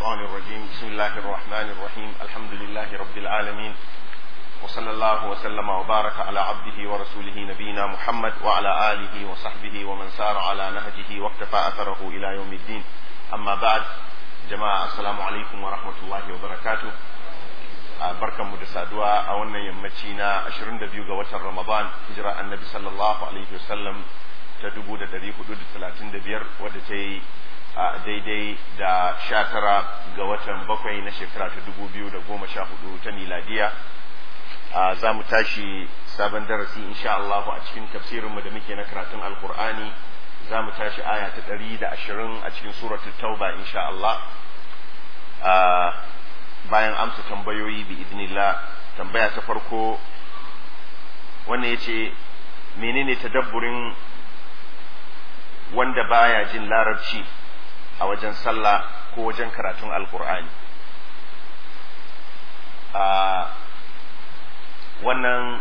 الشيطان الرجيم بسم الله الرحمن الرحيم الحمد لله رب العالمين وصلى الله وسلم وبارك على عبده ورسوله نبينا محمد وعلى آله وصحبه ومن سار على نهجه واقتفى أثره إلى يوم الدين أما بعد جماعة السلام عليكم ورحمة الله وبركاته barkan mu da saduwa a wannan yammaci na 22 ga watan Ramadan hijira annabi sallallahu alaihi wasallam ta 1435 wadda ta yi daidai da 19 ga watan bakwai na shekara ta 2014 ta miladiya za mu tashi sabon darasi insha Allah a cikin tafsirinmu da muke na karatun alkur'ani za mu tashi aya ta 120 a cikin suratul tauba insha Allah bayan amsa tambayoyi bi idnillah tambaya ta farko wannan ya ce menene tadabburin wanda baya jin larabci a wajen sallah ko wajen karatun alkur'ani wannan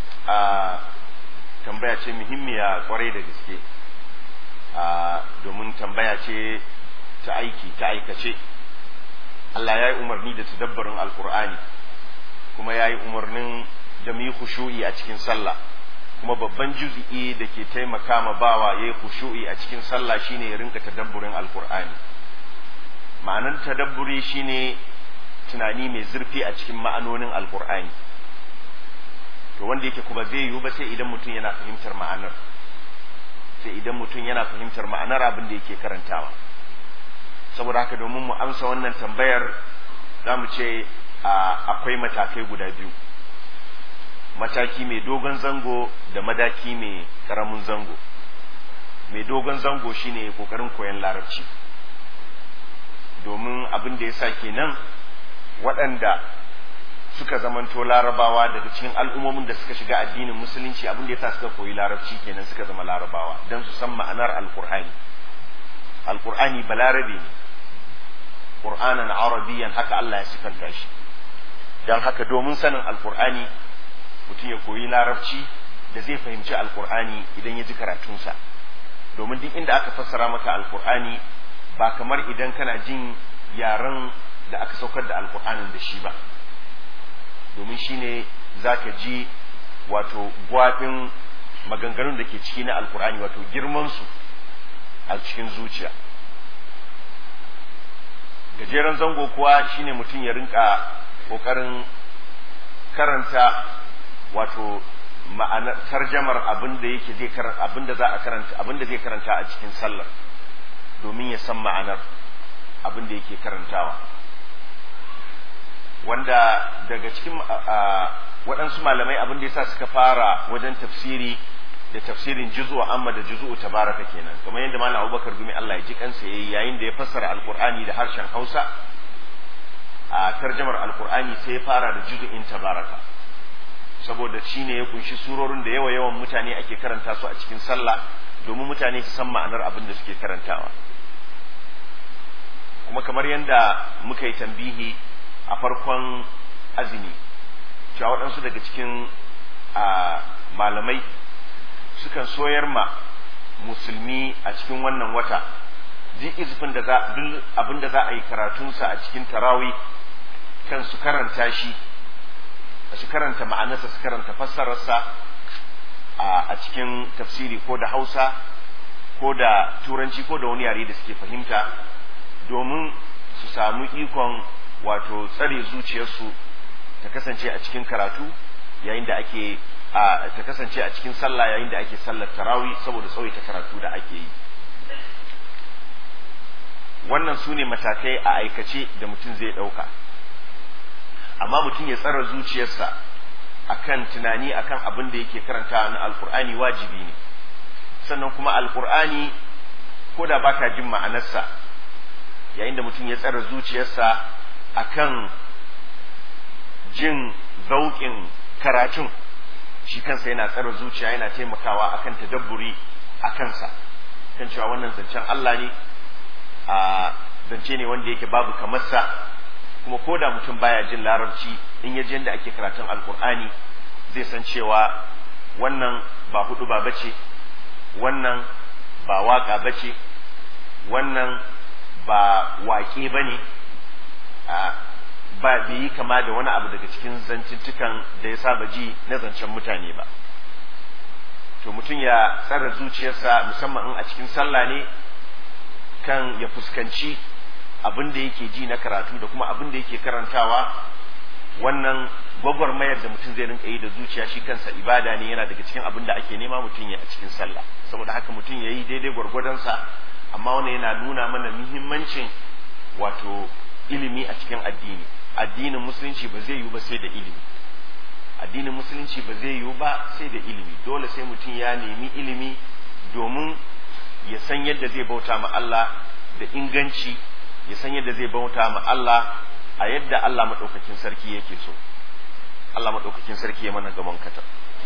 tambaya ce muhimmiya kwarai da gaske domin tambaya ce ta aiki ta aikace Allah ya yi umarni da tadabbarin alkur'ani kuma ya yi umarnin da mu yi khushu'i a cikin sallah kuma babban juz'i da ke taimaka ma bawa ya yi khushu'i a cikin sallah shine ya rinka tadabburin alkur'ani ma'anar tadabburi shine tunani mai zurfi a cikin ma'anonin alkur'ani to wanda yake kuma zai yiwu ba sai idan mutum yana fahimtar ma'anar sai idan mutum yana fahimtar ma'anar abin da yake karantawa saboda haka domin mu amsa wannan tambayar za mu ce akwai matakai guda biyu mataki mai dogon zango da madaki mai karamin zango mai dogon zango shine kokarin koyon larabci domin abin da ya sa kenan waɗanda suka zamanto larabawa daga cikin al'ummomin da suka shiga addinin musulunci abin da ya sa suka koyi larabci kenan suka zama larabawa don su san ma'anar alkur'ani alkur'ani balarabe ne qur'anan arabiyan haka Allah ya sifanta shi don haka domin sanin alkur'ani mutum ya koyi larabci da zai fahimci alkur'ani idan ya ji karatunsa domin duk inda aka fassara maka alkur'ani ba kamar idan kana jin yaren da aka saukar da alkur'anin da shi ba domin shine zaka ji wato gwafin maganganun da ke ciki na alkur'ani wato girmansu a cikin zuciya gajeren zango kuwa shine mutum ya rinka kokarin karanta wato ma'anar tarjamar abin da yake zai karanta abin da za a karanta abin da zai karanta a cikin sallar domin ya san ma'anar abin da yake karantawa wanda daga cikin waɗansu malamai abin da yasa suka fara wajen tafsiri da tafsirin juzu amma da juzu tabaraka kenan kamar yadda malam Abubakar gumi Allah ya ji kansa yayi yayin da ya fassara alqur'ani da harshen Hausa a tarjamar alqur'ani sai ya fara da juzu'in tabaraka saboda shine ya kunshi surorin da yawa yawan mutane ake karanta su a cikin sallah domin mutane su san ma'anar abin da suke karantawa kuma kamar yadda muka yi tambihi a farkon azumi cewa waɗansu daga cikin malamai sukan soyar ma musulmi a cikin wannan wata duk izifin da za duk abin da za a yi karatunsa a cikin tarawi kan su karanta shi su karanta ma'anarsa su karanta fassararsa a cikin tafsiri ko da hausa ko da turanci ko da wani yare da suke fahimta domin su samu ikon wato tsare zuciyarsu ta kasance a cikin karatu yayin da ake ta kasance a cikin sallah yayin da ake sallar tarawi saboda tsawaita karatu da ake yi wannan su ne matakai a aikace da mutum zai ɗauka amma mutum ya tsara zuciyarsa akan tunani akan abin da yake karanta na alkur'ani wajibi ne sannan kuma alkur'ani ko da baka jin ma'anarsa yayin da mutum ya tsara zuciyarsa akan jin zauƙin karatun shi kansa yana tsara zuciya yana taimakawa akan tadabburi a kansa kan cewa wannan zancen Allah ne a zance ne wanda yake babu kamarsa kuma ko da mutum baya jin larabci in ya ji yadda ake karatun alkur'ani zai san cewa wannan ba hudu ba bace wannan ba waka bace wannan ba waƙe ba ne ba bai yi kama da wani abu daga cikin zancittukan da ya saba ji na zancen mutane ba to mutum ya tsara zuciyarsa musamman in a cikin sallah ne kan ya fuskanci abin da yake ji na karatu da kuma abin da yake karantawa wannan gwagwarmayar da mutum zai rinka yi da zuciya shi kansa ibada ne yana daga cikin abin da ake nema mutum ya a cikin sallah saboda haka mutum ya yi daidai gwargwadonsa amma wannan yana nuna mana muhimmancin wato ilimi a cikin addini addinin musulunci ba zai yiwu ba sai da ilimi addinin musulunci ba zai yiwu ba sai da ilimi dole sai mutum ya nemi ilimi domin ya san yadda zai bauta ma Allah da inganci ya san yadda zai bauta ma Allah a yadda Allah maɗaukakin sarki yake so Allah maɗaukakin sarki ya mana gaban kata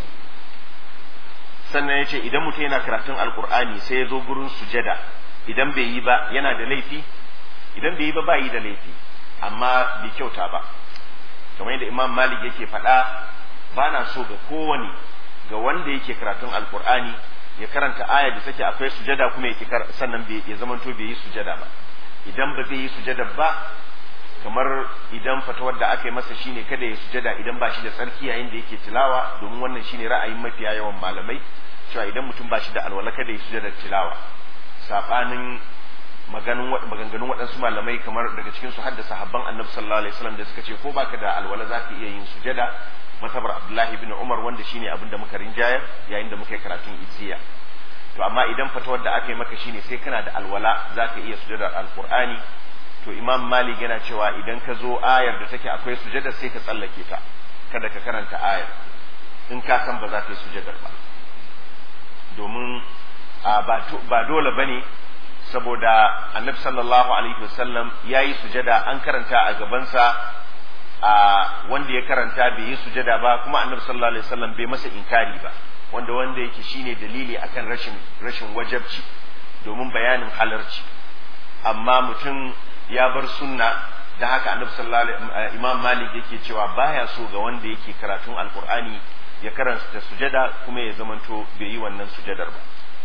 sannan ya ce idan mutum yana karatun alkur'ani sai ya zo gurin sujada idan bai yi ba yana da laifi idan bai yi ba ba yi da laifi amma bai kyauta ba kamar yadda imam malik yake faɗa ba na so ga kowane ga wanda yake karatun alkur'ani ya karanta aya da take akwai sujada kuma ya sannan ya zamanto bai yi sujada ba idan ba zai yi sujada ba kamar idan fatawar da aka yi masa shine kada ya sujada idan ba shi da tsarki yayin da yake tilawa domin wannan shine ra'ayin mafiya yawan malamai cewa idan mutum ba shi da alwala kada ya sujada tilawa sabanin maganganun waɗansu malamai kamar daga cikin su haddasa habban annabi sallallahu alaihi wasallam da suka ce ko baka da alwala za ka iya yin sujada matabar abdullahi bin umar wanda shine abin da muka rinjayar yayin da muka yi karatun iziya to amma idan fatawar da aka yi maka shine sai kana da alwala za ka iya sujadar alqur'ani to imam malik yana cewa idan ka zo ayar da take akwai sujada sai ka tsallake ta kada ka karanta ayar in ka san ba za ka yi sujadar ba domin ba dole bane saboda annabi sallallahu alaihi wasallam ya yi sujada an karanta a gabansa a wanda ya karanta bai yi sujada ba kuma annabi sallallahu alaihi wasallam bai masa inkari ba wanda wanda yake shine dalili akan rashin rashin wajabci domin bayanin halarci amma mutum ya bar sunna da haka annabi sallallahu alaihi imam malik yake cewa baya so ga wanda yake karatun alqur'ani ya karanta sujada kuma ya zamanto bai yi wannan sujadar ba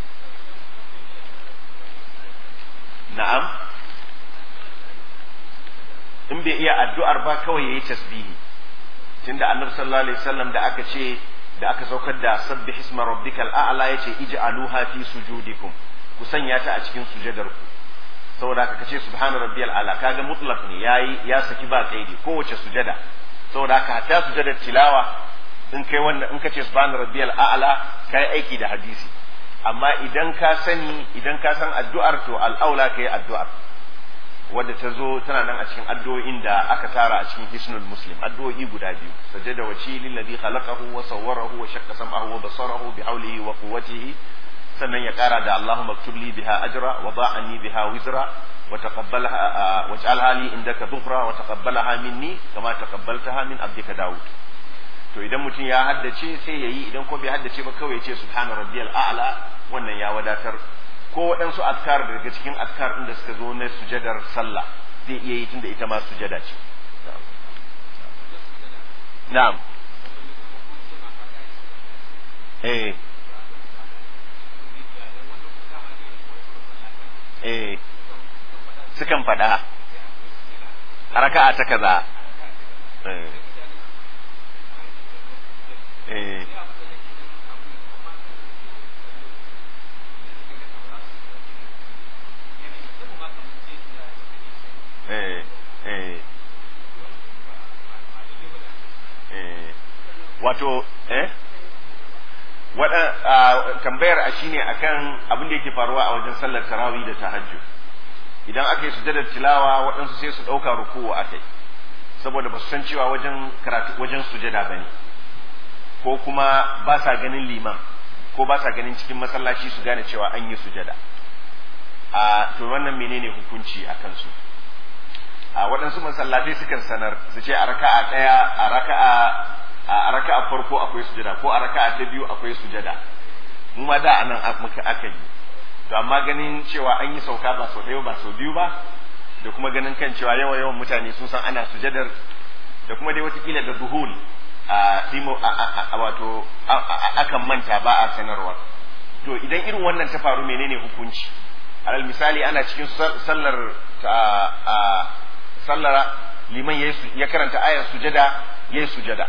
na'am in bai iya addu'ar ba kawai yayi tasbihi tunda annabi sallallahu alaihi wasallam da aka ce da aka saukar da sabbih isma rabbikal a'la yace ij'aluha fi sujudikum ku sanya ta a cikin sujadar ku saboda haka kace subhana rabbiyal a'la kaga mutlaq ne yayi ya saki ba kaidi kowace sujada saboda haka hatta sujadar tilawa in kai wannan in kace subhana rabbiyal a'la kai aiki da hadisi amma idan ka sani idan ka san addu'ar to al'aula kai addu'ar wadda ta zo tana nan a cikin addu'o'in da aka tara a cikin hisnul muslim addu'o'i guda biyu sajada waci lillazi khalaqahu wa sawwarahu wa shaqqa sam'ahu wa basarahu bi hawlihi wa quwwatihi sannan ya kara da Allahumma aktub li biha ajra wa da'anni biha wizra wa taqabbalha waj'alha li indaka dhufra wa taqabbalaha minni kama taqabbaltaha min abdika daud to idan mutum ya haddace sai yayi idan ko bai haddace ba kawai ya ce subhana rabbiyal a'la wannan ya wadatar ko waɗansu azkar daga cikin azkar inda suka zo na sujadar sallah zai iya yi tunda ita ma sujada ce na'am eh eh sukan faɗa raka'a ta kaza eh eh eh eh eh wato eh wada tambayar a shine akan abin da yake faruwa a wajen sallar tarawih da tahajjud idan aka yi sujadar tilawa waɗansu sai su ɗauka ruku'u akai saboda ba su san cewa wajen karatu wajen sujada bane ko kuma ba sa ganin liman ko ba sa ganin cikin masallaci su gane cewa an yi sujada a to wannan menene hukunci a kansu a waɗansu masallatai sukan sanar su ce a raka'a ɗaya a raka'a a raka'a farko akwai sujada ko a raka'a ta biyu akwai sujada mu ma da anan muka aka yi to amma ganin cewa an yi sauka ba sau ɗaya ba sau biyu ba da kuma ganin kan cewa yawa yawan mutane sun san ana sujadar da kuma dai watakila da duhul a simo a wato akan manta ba a sanarwa to idan irin wannan ta faru menene hukunci alal misali ana cikin sallar sallar liman ya karanta ayar sujada yayi sujada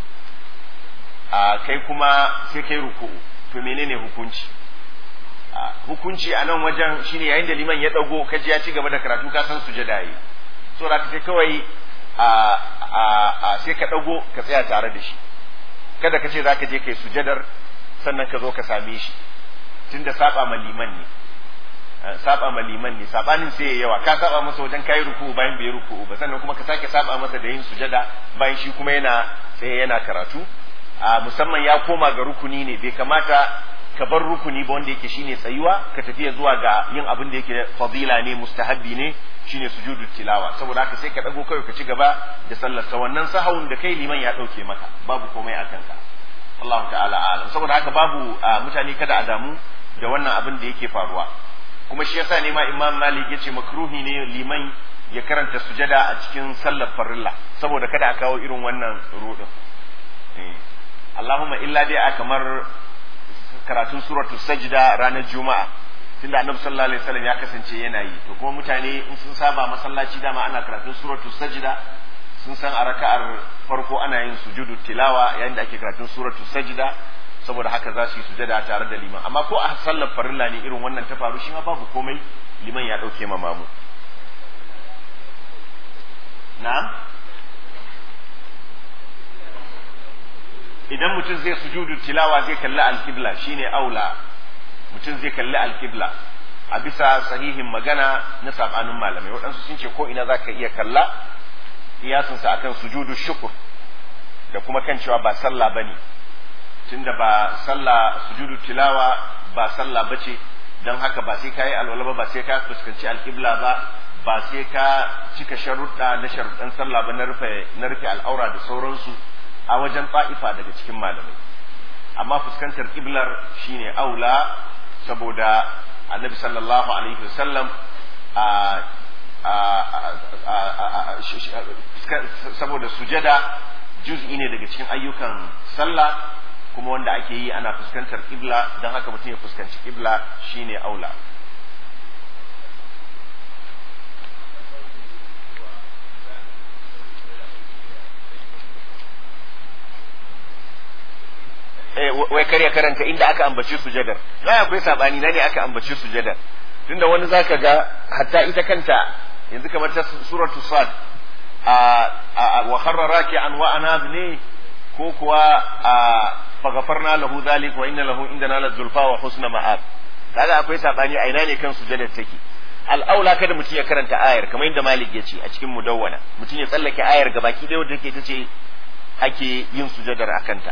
a kai kuma sai kai ruku'u to menene hukunci hukunci a nan wajen shine yayin da liman ya dago kaji ya ci gaba da karatu ka san sujada yi so da kai kawai a a sai ka dago ka tsaya tare da shi kada ka ce zaka je kai sujadar sannan ka zo ka same shi tunda saba ma liman ne saba ma liman ne sabanin sai ya yawa ka saba masa wajen kai ruku bayan bai ruku ba sannan kuma ka sake saba masa da yin sujada bayan shi kuma yana sai yana karatu a musamman ya koma ga rukuni ne bai kamata ka bar rukuni ba wanda yake shine tsayuwa ka tafiya zuwa ga yin abin da yake fadila ne mustahabbi ne shine sujudu tilawa saboda haka sai ka dago kai ka ci gaba da sallar sa wannan sahawun da kai liman ya dauke maka babu komai a kanka Allah ta'ala alam saboda haka babu mutane kada a damu da wannan abin da yake faruwa kuma shi yasa ne ma Imam Malik yace makruhi ne liman ya karanta sujada a cikin sallar farilla saboda kada a kawo irin wannan rudin Allahumma illa dai a kamar karatun suratu sajda ranar juma'a tunda annabi sallallahu alaihi wasallam ya kasance yana yi to kuma mutane in sun saba masallaci dama ana karatun suratu sajda sun san a raka'ar farko ana yin sujudu tilawa yayin da ake karatun suratu sajda saboda haka za su yi sujada tare da liman amma ko a sallar farilla ne irin wannan ta faru shi ma babu komai liman ya dauke ma mamu na'am idan mutum zai sujudu tilawa zai kalli alkibla shine aula mutum zai kalli alkibla a bisa sahihin magana na sabanin malamai waɗansu sun ce ko ina za ka iya kalla iyasinsa akan sujudu shukur da kuma kan cewa ba sallah bane tunda ba sallah sujudu tilawa ba sallah bace don haka ba sai ka yi alwala ba ba sai ka fuskanci alkibla ba ba sai ka cika sharuɗa na sharuɗan sallah ba na rufe na rufe al'aura da sauransu a wajen ta'ifa daga cikin malamai amma fuskantar kiblar shine aula saboda annabi sallallahu alaihi wasallam a saboda sujada juz'i ne daga cikin ayyukan sallah kuma wanda ake yi ana fuskantar kibla don haka mutum ya fuskanci kibla shine aula wai kar ya karanta inda aka ambaci sujadar na akwai sabani na ne aka ambaci sujadar tunda wani zaka ga hatta ita kanta yanzu kamar ta suratu sad a wa kharra raki'an wa anab ne ko kuwa a faghfarna lahu dhalik wa inna lahu indana la zulfa wa husna ma'ab kaga akwai sabani a ina ne kan sujadar take al'aula kada mutum ya karanta ayar kamar yadda malik ya ce a cikin mudawwana mutum ya tsallake ayar gabaki ɗaya wadda take ta ce ake yin sujadar a kanta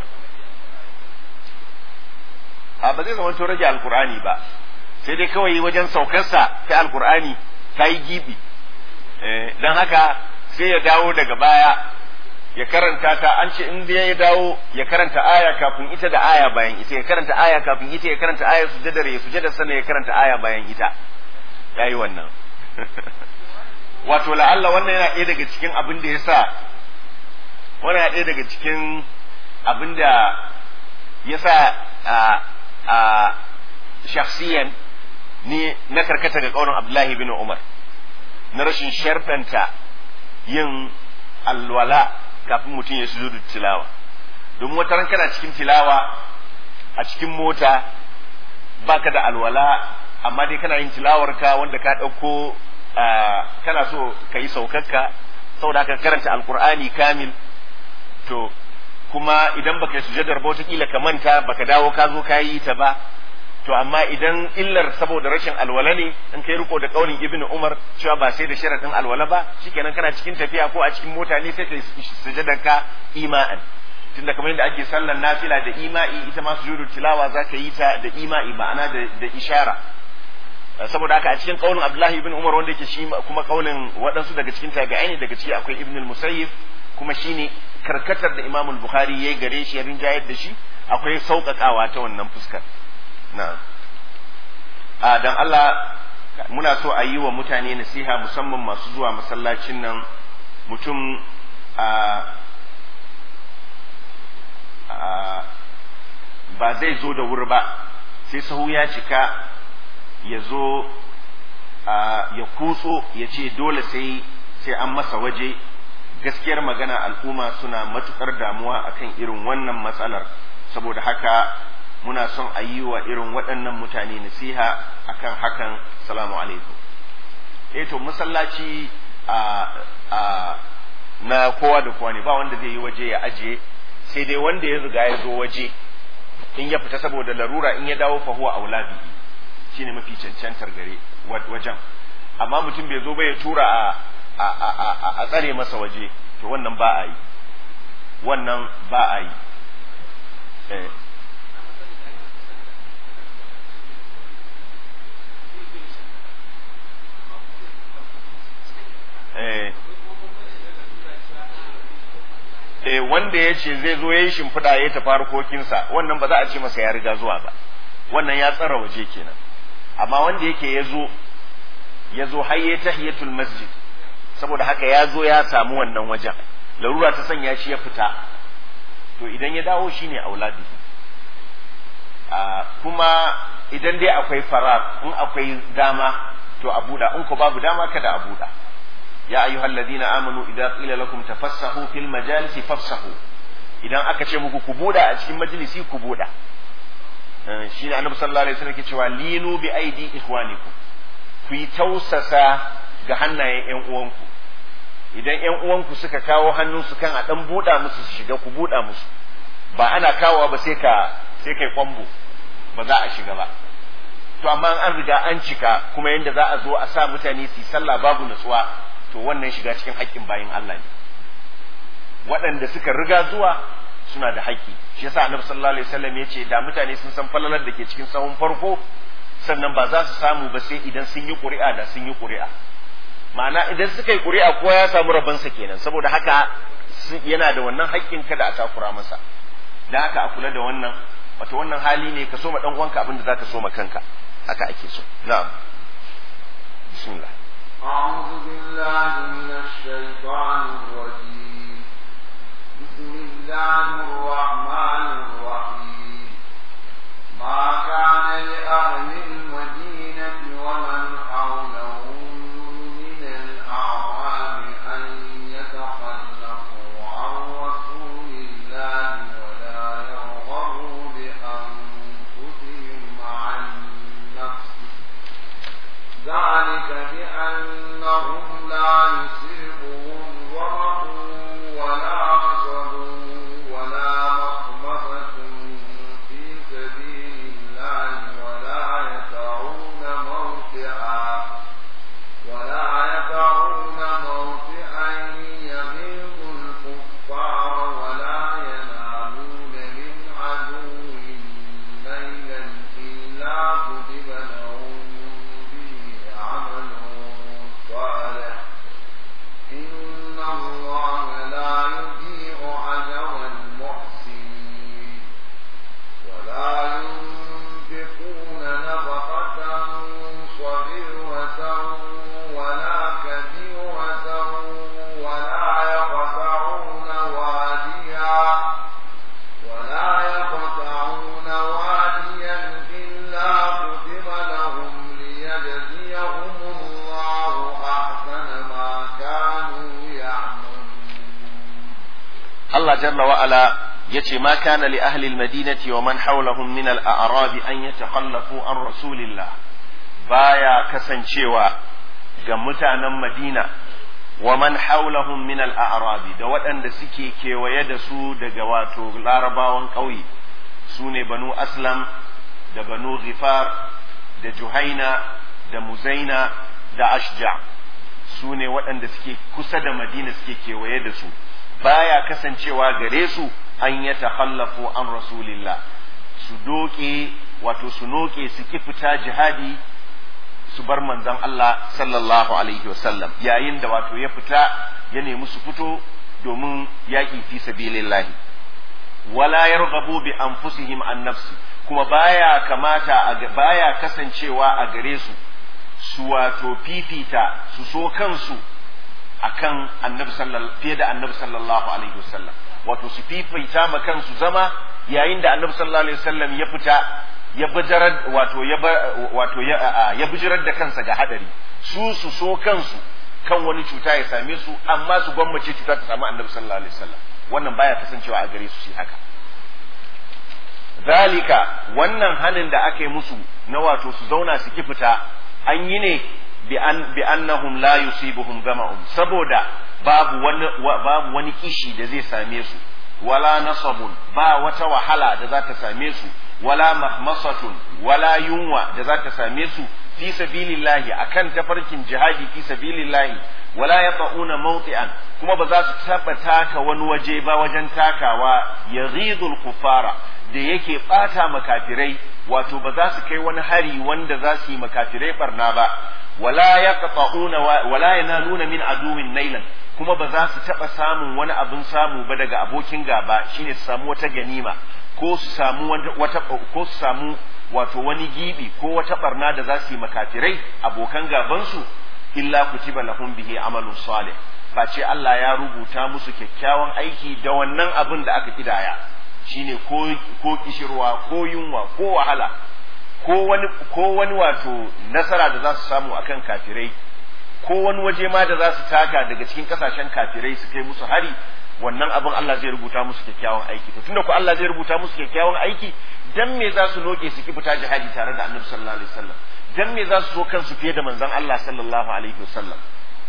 a ba zai zama to rage alkur'ani ba sai dai kawai wajen saukarsa ta alkur'ani ta yi gibi don haka sai ya dawo daga baya ya karanta ta an ce in ya dawo ya karanta aya kafin ita da aya bayan ita ya karanta aya kafin ita ya karanta aya sujadar ya sujadar sannan ya karanta aya bayan ita ya yi wannan wato la'alla wannan yana ɗaya daga cikin abin da ya sa wannan yana ɗaya daga cikin abin da ya sa a shakhsiyan ni na karkata ga kaunin Abdullahi bin Umar na rashin sharfanta yin alwala kafin mutum ya sujudu tilawa domin wata ran kana cikin tilawa a cikin mota baka da alwala amma dai kana yin tilawarka wanda ka ɗauko kana so ka yi saukarka saboda ka karanta alkur'ani kamil to kuma idan baka yi sujadar ba wataƙila ka manta baka dawo ka zo ka yi ta ba to amma idan illar saboda rashin alwala ne in kai riko da kaunin ibnu umar cewa ba sai da sharadin alwala ba shikenan kana cikin tafiya ko a cikin mota ne sai kai sujadar ka ima'an tunda kamar yadda ake sallar nafila da ima'i ita ma sujudu tilawa za ka yi ta da ima'i ma'ana da, da ishara saboda haka a cikin kaunin abdullahi ibn umar wanda yake shi kuma kaunin waɗansu daga cikin tabi'ai ne daga ciki akwai ibn al-musayyib kuma shine karkatar da Imam Bukhari yayi gare shi ya rinjayar da shi akwai sauƙaƙawa ta wannan fuskar na'am a dan Allah muna so a yi wa mutane nasiha musamman masu zuwa masallacin nan mutum a ba zai zo da wuri ba sai sahu ya cika ya zo ya kutso ya ce dole sai sai an masa waje gaskiyar magana al'umma suna matukar damuwa akan irin wannan matsalar saboda haka muna son a yi wa irin waɗannan mutane nasiha akan hakan salamu alaikum eh to masallaci a a na kowa da kowa ne ba wanda zai yi waje ya ajiye sai dai wanda ya riga ya zo waje in ya fita saboda larura in ya dawo fa huwa aulabi shine mafi cancantar gare wajen amma mutum bai zo ba ya tura a a tsare masa waje to wannan ba a yi wannan ba a yi eh eh eh wanda ya ce zai zo ya yi shimfiɗa ya tafi harkokinsa wannan ba za a ce masa ya riga zuwa ba wannan ya tsara waje kenan amma wanda yake ya zo ya zo har ya tahiyatul masjid saboda haka ya zo ya samu wannan wajen larura ta sanya shi ya fita to idan ya dawo shine auladi kuma idan dai akwai farar in akwai dama to a buɗa in ko babu dama kada a buɗa ya ayyuhal ladina amanu idza qila lakum tafassahu fil majalisi fafsahu idan aka ce muku ku buɗa a cikin majalisi ku buɗa shine annabi sallallahu alaihi wasallam ke cewa linu bi aidi ikhwanikum ku yi tausasa ga hannayen ƴan uwanku idan ƴan uwanku suka kawo hannunsu kan a dan buɗa musu su shiga ku buɗa musu ba ana kawowa ba sai ka sai kai kwambo ba za a shiga ba to amma an riga an cika kuma yanda za a zo a sa mutane su yi sallah babu natsuwa to wannan shiga cikin haƙƙin bayin Allah ne waɗanda suka riga zuwa suna da haƙƙi shi yasa annabi sallallahu alaihi wasallam ya ce da mutane sun san falalar da ke cikin sahun farko sannan ba za su samu ba sai idan sun yi ƙuri'a da sun yi ƙuri'a ma'ana idan suka yi ƙuri'a kowa ya samu rabansa kenan saboda haka yana da wannan haƙƙin kada a takura masa da haka a kula da wannan wato wannan hali ne ka soma dan uwanka abinda zaka soma kanka haka ake so na'am bismillah أعوذ بالله من الشيطان الرجيم بسم الله الرحمن الرحيم ما كان لأهل المدينة ومن حولهم من الأعراب أن يتخلفوا عن رسول الله ولا يرغبوا بأنفسهم عن نفسه ذلك بأنهم لا يصيبهم ظمأ ولا نصب ولا مخمصة في سبيل الله ولا يطعون موطئا ولا يطعون موطئا يغيظ الكفار ولا ينالون من عدو ليلا إلا كتب لهم به عمل صالح إن الله لا يضيع أجر المحسنين ولا ينفقون نفقة صغيرة ولا كبيرة ولا يقطعون واديا ولا يقطعون واديا إلا كتب لهم ليجزيهم الله أحسن ما كانوا يعملون Allah jalla wa ala yace ma kana li ahli almadinati wa man hawlahum min al-a'rab an yatakhallafu an rasulillah baya kasancewa ga mutanen Madina wa man hawlahum min al-a'rab da waɗanda suke kewaye da su daga wato larabawan ƙauye su ne banu aslam da banu ghifar da juhaina da muzaina da ashja su ne waɗanda suke kusa da madina suke kewaye da su baya kasancewa gare su an ya takhallafu an rasulillah su doke wato su noke su ki fita jihadi su bar manzon Allah sallallahu alaihi wasallam yayin da wato ya fita ya nemi su fito domin yaƙi fi sabilillahi wala yarghabu bi anfusihim an nafsi kuma baya kamata baya kasancewa a gare su su wato fifita su so kansu akan annabi sallallahu fiye da annabi sallallahu alaihi wasallam wato su fifita ma kansu zama yayin da annabi sallallahu alaihi wasallam ya fita ya bijirar wato ya wato ya ya bijirar da kansa ga hadari su su so kansu kan wani cuta ya same su amma su gwammace cuta ta samu annabi sallallahu alaihi wasallam wannan baya kasancewa a gare su shi haka zalika wannan hanin da aka yi musu na wato su zauna su ki fita an yi ne bi annahum la yusibuhum gama'un saboda babu wani babu wani kishi da zai same su wala nasabun ba wata wahala da za ta same su wala mahmasatun wala yunwa da za ta same su fi sabilillahi akan tafarkin jihadi fi sabilillahi wala yaqauna mawti'an kuma ba za su taba taka wani waje ba wajen takawa yaghidul kufara da yake bata makafirai wato ba za su kai wani hari wanda za su yi makafirai barna ba wala yaqta'una wala yanaluna min aduwin nailan kuma ba za su taba samun wani abin samu ba daga abokin gaba shine su samu wata ganima ko su samu wata ko su samu wato wani gibi ko wata barna da za su yi makafirai abokan gabansu illa kutiba lahum bihi amalun salih face Allah ya rubuta musu kyakkyawan aiki da wannan abin da aka kidaya shine ko ko kishirwa ko yunwa ko wahala ko wani ko wani wato nasara da za su samu akan kafirai ko wani waje ma da za su taka daga cikin kasashen kafirai su kai musu hari wannan abin Allah zai rubuta musu kyakkyawan aiki to tunda ko Allah zai rubuta musu kyakkyawan aiki dan me za su noke su ki fita jihadi tare da Annabi sallallahu alaihi wasallam dan me za su so kansu fiye da manzon Allah sallallahu alaihi wasallam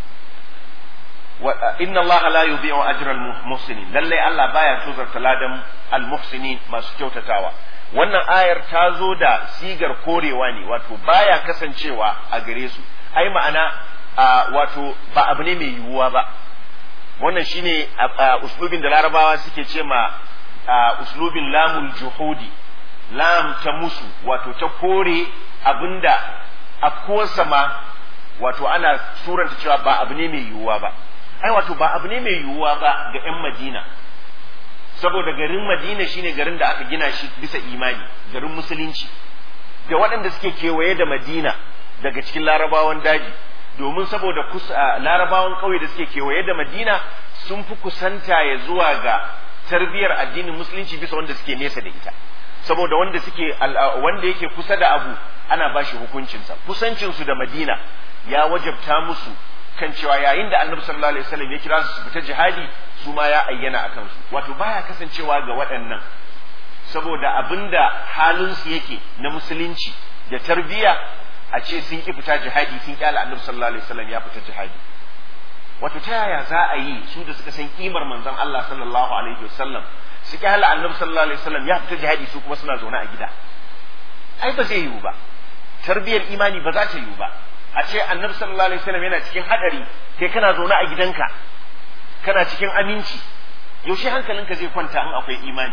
wa inna Allah la yudhi'u ajra al-muhsinin lalle Allah baya tozarta ladan al-muhsinin masu kyautatawa wannan ayar ta zo da sigar korewa ne wato baya kasancewa a gare su ai ma'ana wato ba abu ne mai yiwuwa ba wannan shine uslubin da larabawa suke ce ma uslubin lamul juhudi lam ta musu wato ta kore abinda afkuwarsa ma wato ana suranta cewa ba abu ne mai yiwuwa ba ai wato ba abu ne mai yiwuwa ba ga 'yan madina saboda garin madina shine garin da aka gina shi bisa imani garin musulunci da waɗanda suke kewaye da madina daga cikin larabawan daji domin saboda larabawan ƙauye da suke kewaye da madina sun fi kusanta ya zuwa ga tarbiyar addinin musulunci bisa wanda suke nesa da ita saboda wanda suke wanda yake kusa da abu ana ba shi hukuncinsa kusancinsu da madina ya wajabta musu kan cewa yayin da annabi sallallahu alaihi wasallam ya kira su su fita jihadi su ma ya ayyana a kansu wato baya kasancewa ga waɗannan saboda abinda halinsu yake na musulunci da tarbiyya a ce sun ki fita jihadi sun kyala annabi sallallahu alaihi wasallam ya fita jihadi wato ta yaya za a yi su da suka san kimar manzon Allah sallallahu alaihi wasallam su kyala annabi sallallahu alaihi wasallam ya fita jihadi su kuma suna zaune a gida ai ba zai yiwu ba tarbiyar imani ba za ta yiwu ba a ce annabi sallallahu alaihi wasallam yana cikin hadari kai kana zaune a gidanka kana cikin aminci yaushe hankalinka zai kwanta in akwai imani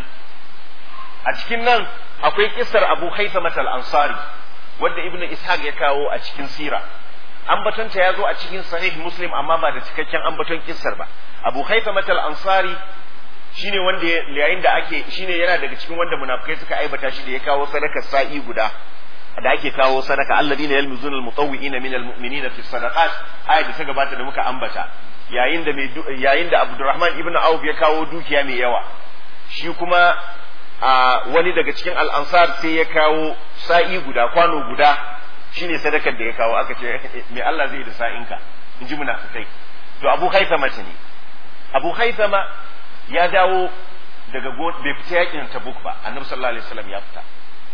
a cikin nan akwai kissar Abu Haytham al-Ansari wanda Ibn Ishaq ya kawo a cikin sira ambatonta ya zo a cikin sahih Muslim amma ba da cikakken ambaton kissar ba Abu Haytham al-Ansari shine wanda yayin da ake shine yana daga cikin wanda munafikai suka aibata shi da ya kawo sadakar sa'i guda da ake kawo sadaka alladina yalmizuna almutawwi'ina min almu'minina fi sadaqat ayat da ta gabata da muka ambata yayin da mai yayin da Abdurrahman ibn Auf ya kawo dukiya mai yawa shi kuma a wani daga cikin al-ansar sai ya kawo sa'i guda kwano guda shine sadakar da ya kawo aka ce me Allah zai da sa'inka in ji munafikai to Abu Haithama ne Abu Haithama ya dawo daga bai fita yakin Tabuk ba Annabi sallallahu alaihi wasallam ya fita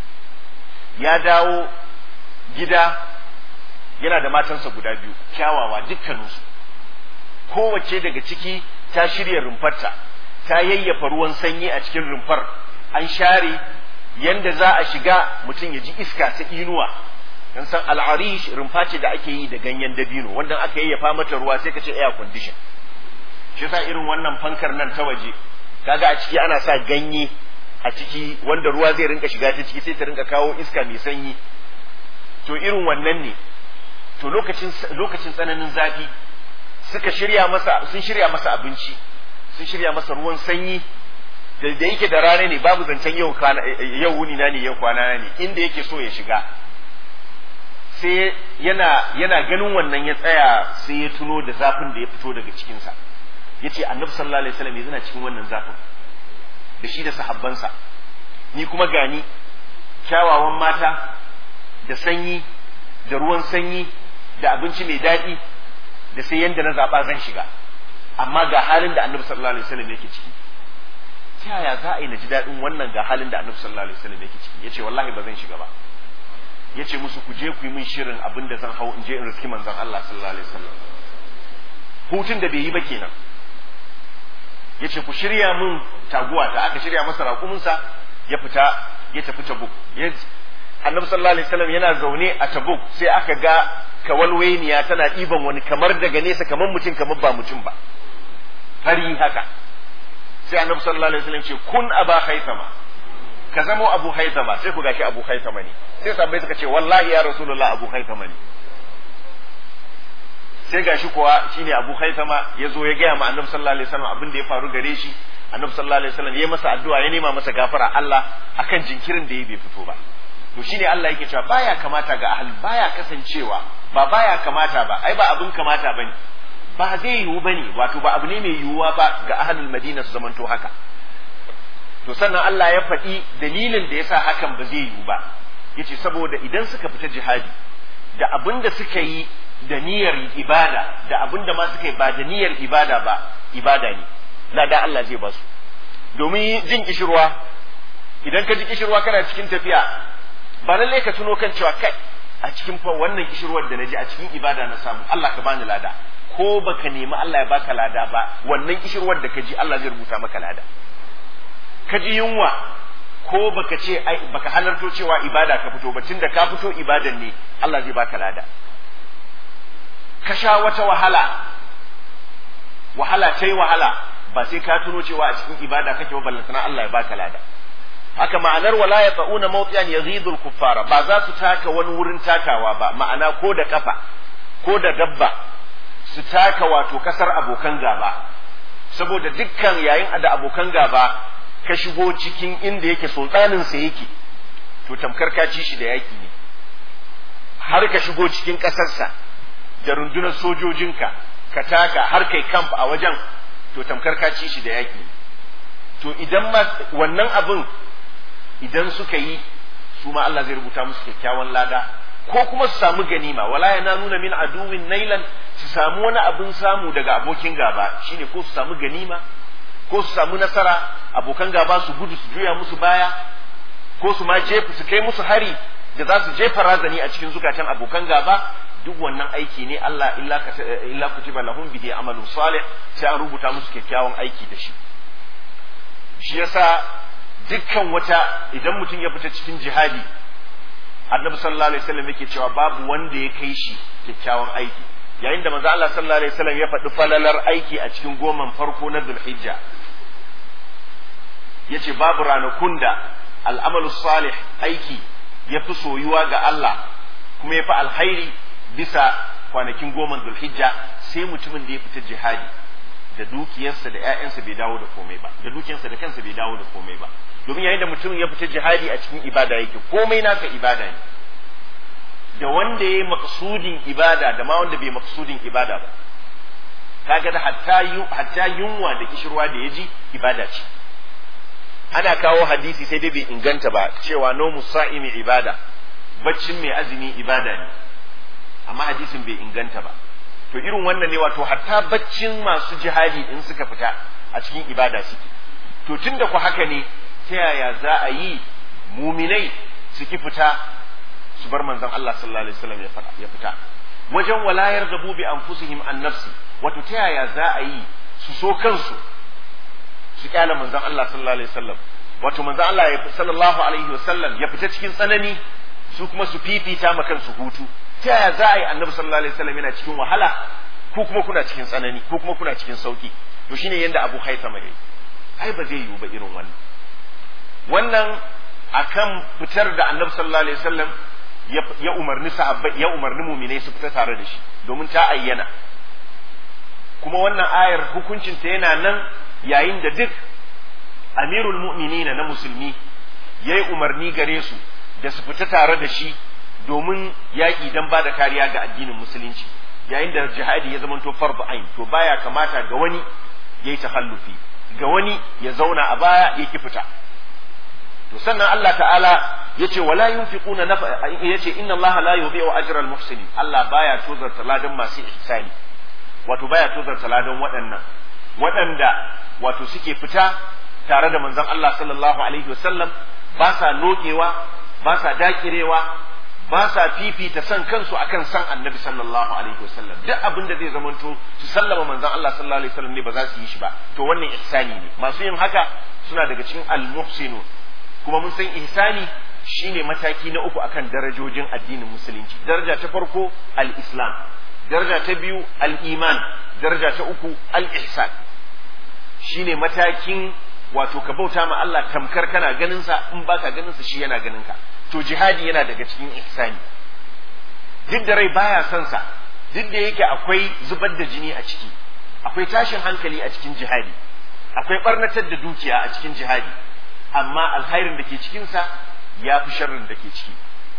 ya dawo gida yana da matansa guda biyu kyawawa dukkaninsu kowace daga ciki ta shirya rumfarta ta yayyafa ruwan sanyi a cikin rumfar an share yanda za a shiga mutum ya ji iska ta inuwa dan san al'arish rumfa ce da ake yi da ganyen dabino wanda aka yayyafa mata ruwa sai ka ce air condition shi yasa irin wannan fankar nan ta waje kaga a ciki ana sa ganye a ciki wanda ruwa zai rinka shiga ta ciki sai ta rinka kawo iska mai sanyi to irin wannan ne to lokacin lokacin tsananin zafi suka shirya masa sun shirya masa abinci sun shirya masa ruwan sanyi da da yake da rana ne babu zancen yau kwana yau wuni na ne yau kwana ne inda yake so ya shiga sai yana yana ganin wannan ya tsaya sai ya tuno da zafin da ya fito daga cikinsa yace annabi sallallahu alaihi wasallam yana cikin wannan zafin da shi da sahabbansa ni kuma gani kyawawan mata da sanyi da ruwan sanyi da abinci mai daɗi da sai yanda na zaba zan shiga amma ga halin da annabi sallallahu alaihi wasallam yake ciki ta yaya za a yi na ji daɗin wannan ga halin da annabi sallallahu alaihi wasallam yake ciki yace wallahi ba zan shiga ba yace musu ku je ku yi min shirin abin da zan hau in je in riski manzon Allah sallallahu alaihi wasallam hutun da bai yi ba kenan yace ku shirya min taguwa ta aka shirya masa raƙuminsa ya fita ya tafi tabuk annabi sallallahu alaihi wasallam yana zaune a tabuk sai aka ga kawalwainiya tana ɗiban wani kamar daga nesa kamar mutum kamar ba mutum ba fari haka sai annabi sallallahu alaihi wasallam ce kun aba haithama ka zamo abu haithama sai ku gashi abu haithama ne sai sabbai suka ce wallahi ya rasulullah abu haithama ne sai gashi kuwa shine abu haithama ya zo ya gaya ma annabi sallallahu alaihi wasallam abin da ya faru gare shi annabi sallallahu alaihi wasallam ya masa addu'a ya nema masa gafara Allah akan jinkirin da ya bai fito ba to shine Allah yake cewa baya kamata ga ahli baya kasancewa ba baya kamata ba ai ba abin kamata bane ba zai yiwu bane wato ba abu ne mai yiwuwa ba ga ahlul madina su zamanto haka to sannan Allah ya faɗi dalilin da yasa hakan ba zai yiwu ba yace saboda idan suka fita jihadi da abin da suka yi da niyyar ibada da abin da ma suka yi ba da niyyar ibada ba ibada ne lada Allah zai ba su domin jin kishirwa idan ka ji kishirwa kana cikin tafiya ba lalle ka tuno kan cewa kai a cikin fa wannan kishirwar da naji a cikin ibada na samu Allah ka bani lada ko baka nemi Allah ya baka lada ba wannan kishirwar da ka ji Allah zai rubuta maka lada ka ji yunwa ko baka ce ai baka halarto cewa ibada ka fito ba tunda ka fito ibadan ne Allah zai baka lada ka sha wata wahala wahala ta yi wahala ba sai ka tuno cewa a cikin ibada kake ba ballantana Allah ya baka lada haka ma'anar wala ya tsa'una mawqiyan yaghidul kuffara ba za su taka wani wurin takawa ba ma'ana ko da kafa ko da dabba su taka wato kasar abokan gaba saboda dukkan yayin da abokan gaba ka shigo cikin inda yake sultanin sa yake to tamkar ka ci shi da yaki ne har ka shigo cikin kasarsa da rundunar sojojinka ka taka har kai camp a wajen to tamkar ka ci shi da yaki to idan ma wannan abin idan suka yi su ma Allah zai rubuta musu kyakkyawan lada ko kuma su samu ganima wala nuna min aduwin nailan su samu wani abin samu daga abokin gaba shine ko su samu ganima ko su samu nasara abokan gaba su gudu su juya musu baya ko su ma jefa su kai musu hari da za su jefa razani a cikin zukatan abokan gaba duk wannan aiki ne Allah illa illa kutiba lahum bihi amalun salih sai an rubuta musu kyakkyawan aiki da shi shi yasa dukkan wata idan mutum ya fita cikin jihadi annabi sallallahu alaihi wasallam yake cewa babu wanda ya kai shi kyakkyawan aiki yayin da manzo Allah sallallahu alaihi wasallam ya faɗi falalar aiki a cikin goman farko na Dhulhijja yace babu ranakun da al'amalu salih aiki ya fi soyuwa ga Allah kuma ya fi alhairi bisa kwanakin goman Dhulhijja sai mutumin da ya fita jihadi da dukiyarsa da ƴaƴansa bai dawo da komai ba da dukiyarsa da kansa bai dawo da komai ba domin yayin da mutum ya fita jihadi a cikin ibada yake komai naka ibada ne da wanda ya yi maksudin ibada da ma wanda bai maksudin ibada ba kaga da hatta hatta yunwa da kishirwa da yaji ibada ce ana kawo hadisi sai dai bai inganta ba cewa no musa'imi ibada baccin mai azumi ibada ne amma hadisin bai inganta ba to irin wannan ne wato hatta baccin masu jihadi in suka fita a cikin ibada suke to tunda ku haka ne ta yaya za a yi muminai su ki fita su bar manzon Allah sallallahu alaihi wasallam ya fita wajen walayar da bi anfusihim an nafsi wato ta yaya za a yi su so kansu su kyala manzon Allah sallallahu alaihi wasallam wato manzon Allah ya sallallahu alaihi wasallam ya fita cikin tsanani su kuma su fifita ma kansu hutu ta yaya za a yi annabi sallallahu alaihi wasallam yana cikin wahala ko kuma kuna cikin tsanani ko kuma kuna cikin sauki to shine yanda Abu Haithama yayi ai ba zai yiwu ba irin wannan wannan akan fitar da annabi sallallahu alaihi wasallam ya umarni sahabbai ya umarni muminai su fita tare da shi domin ta ayyana kuma wannan ayar hukuncin ta yana nan yayin da duk amirul mu'minina na musulmi yayi umarni gare su da su fita tare da shi domin yaƙi dan ba da kariya ga addinin musulunci yayin da jihadi ya zamanto fardu ain to baya kamata ga wani yayi tahallufi ga wani ya zauna a baya ya ki fita to sannan Allah ta'ala yace wala yunfiquna yace inna Allah la yudhi'u ajra al-muhsinin Allah baya tozarta ladan masu ihsani wato baya tozarta ladan waɗannan waɗanda wato suke fita tare da manzon Allah sallallahu alaihi wasallam ba sa nokewa ba sa dakirewa ba sa fifita san kansu akan san annabi sallallahu alaihi wasallam duk abin da zai zamanto su sallama manzon Allah sallallahu alaihi wasallam ne ba za su yi shi ba to wannan ihsani ne masu yin haka suna daga cikin al-muhsinu kuma mun san ihsani shine mataki na uku akan darajojin addinin musulunci daraja ta farko al-islam daraja ta biyu al-iman daraja ta uku al-ihsan shine matakin wato ka bauta ma Allah tamkar kana ganin sa in baka ganin sa shi yana ganin ka to jihadi yana daga cikin ihsani duk da rai baya son sa duk da yake akwai zubar da jini a ciki akwai tashin hankali a cikin jihadi akwai barnatar da dukiya a cikin jihadi amma alkhairin da ke cikin sa ya fi sharrin da ke ciki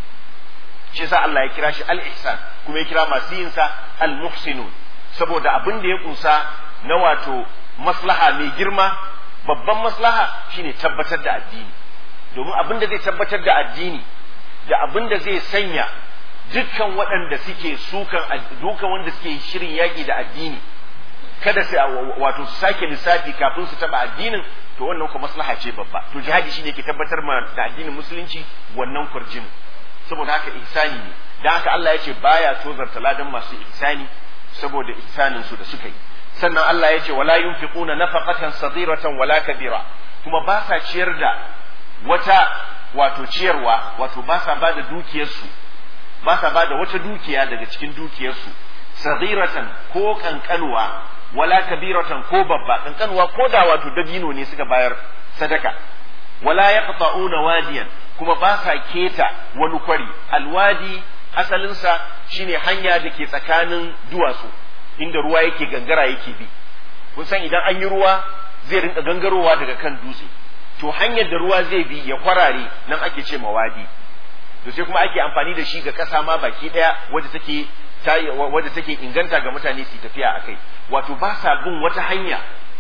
shi yasa Allah ya kira shi al-ihsan kuma ya kira masu yin sa al-muhsinun saboda abin da ya kunsa na wato maslaha mai girma babban maslaha shine tabbatar da addini domin abin da zai tabbatar da addini da abin da zai sanya dukkan waɗanda suke sukan dukan wanda suke shirin yaƙi da addini kada su wato su sake lissafi kafin su taɓa addinin to wannan kuma maslaha ce babba to jihadi shine ke tabbatar ma da addinin musulunci wannan kurjin saboda haka ihsani ne dan haka Allah ya ce baya tozarta ladan masu ihsani saboda ihsanin su da suka yi sannan Allah ya ce wala yunfiquna nafaqatan sadiratan wala kabira kuma ba sa ciyar da wata wato ciyarwa wato ba sa ba da dukiyarsu ba sa ba da wata dukiya daga cikin dukiyarsu sadiratan ko kankanwa wala kabiratan ko babba kankanwa ko da wato dabino ne suka bayar sadaka wala yaqta'una wadiyan kuma ba sa keta wani kwari alwadi asalinsa shine hanya da ke tsakanin duwatsu inda ruwa yake gangara yake bi kun san idan an yi ruwa zai rinka gangarowa daga kan dutse to hanyar da ruwa zai bi ya kwarare nan ake ce mawadi to sai kuma ake amfani da shi ga ƙasa ma baki ɗaya wadda take wadda take inganta ga mutane su tafiya akai wato ba sa bin wata hanya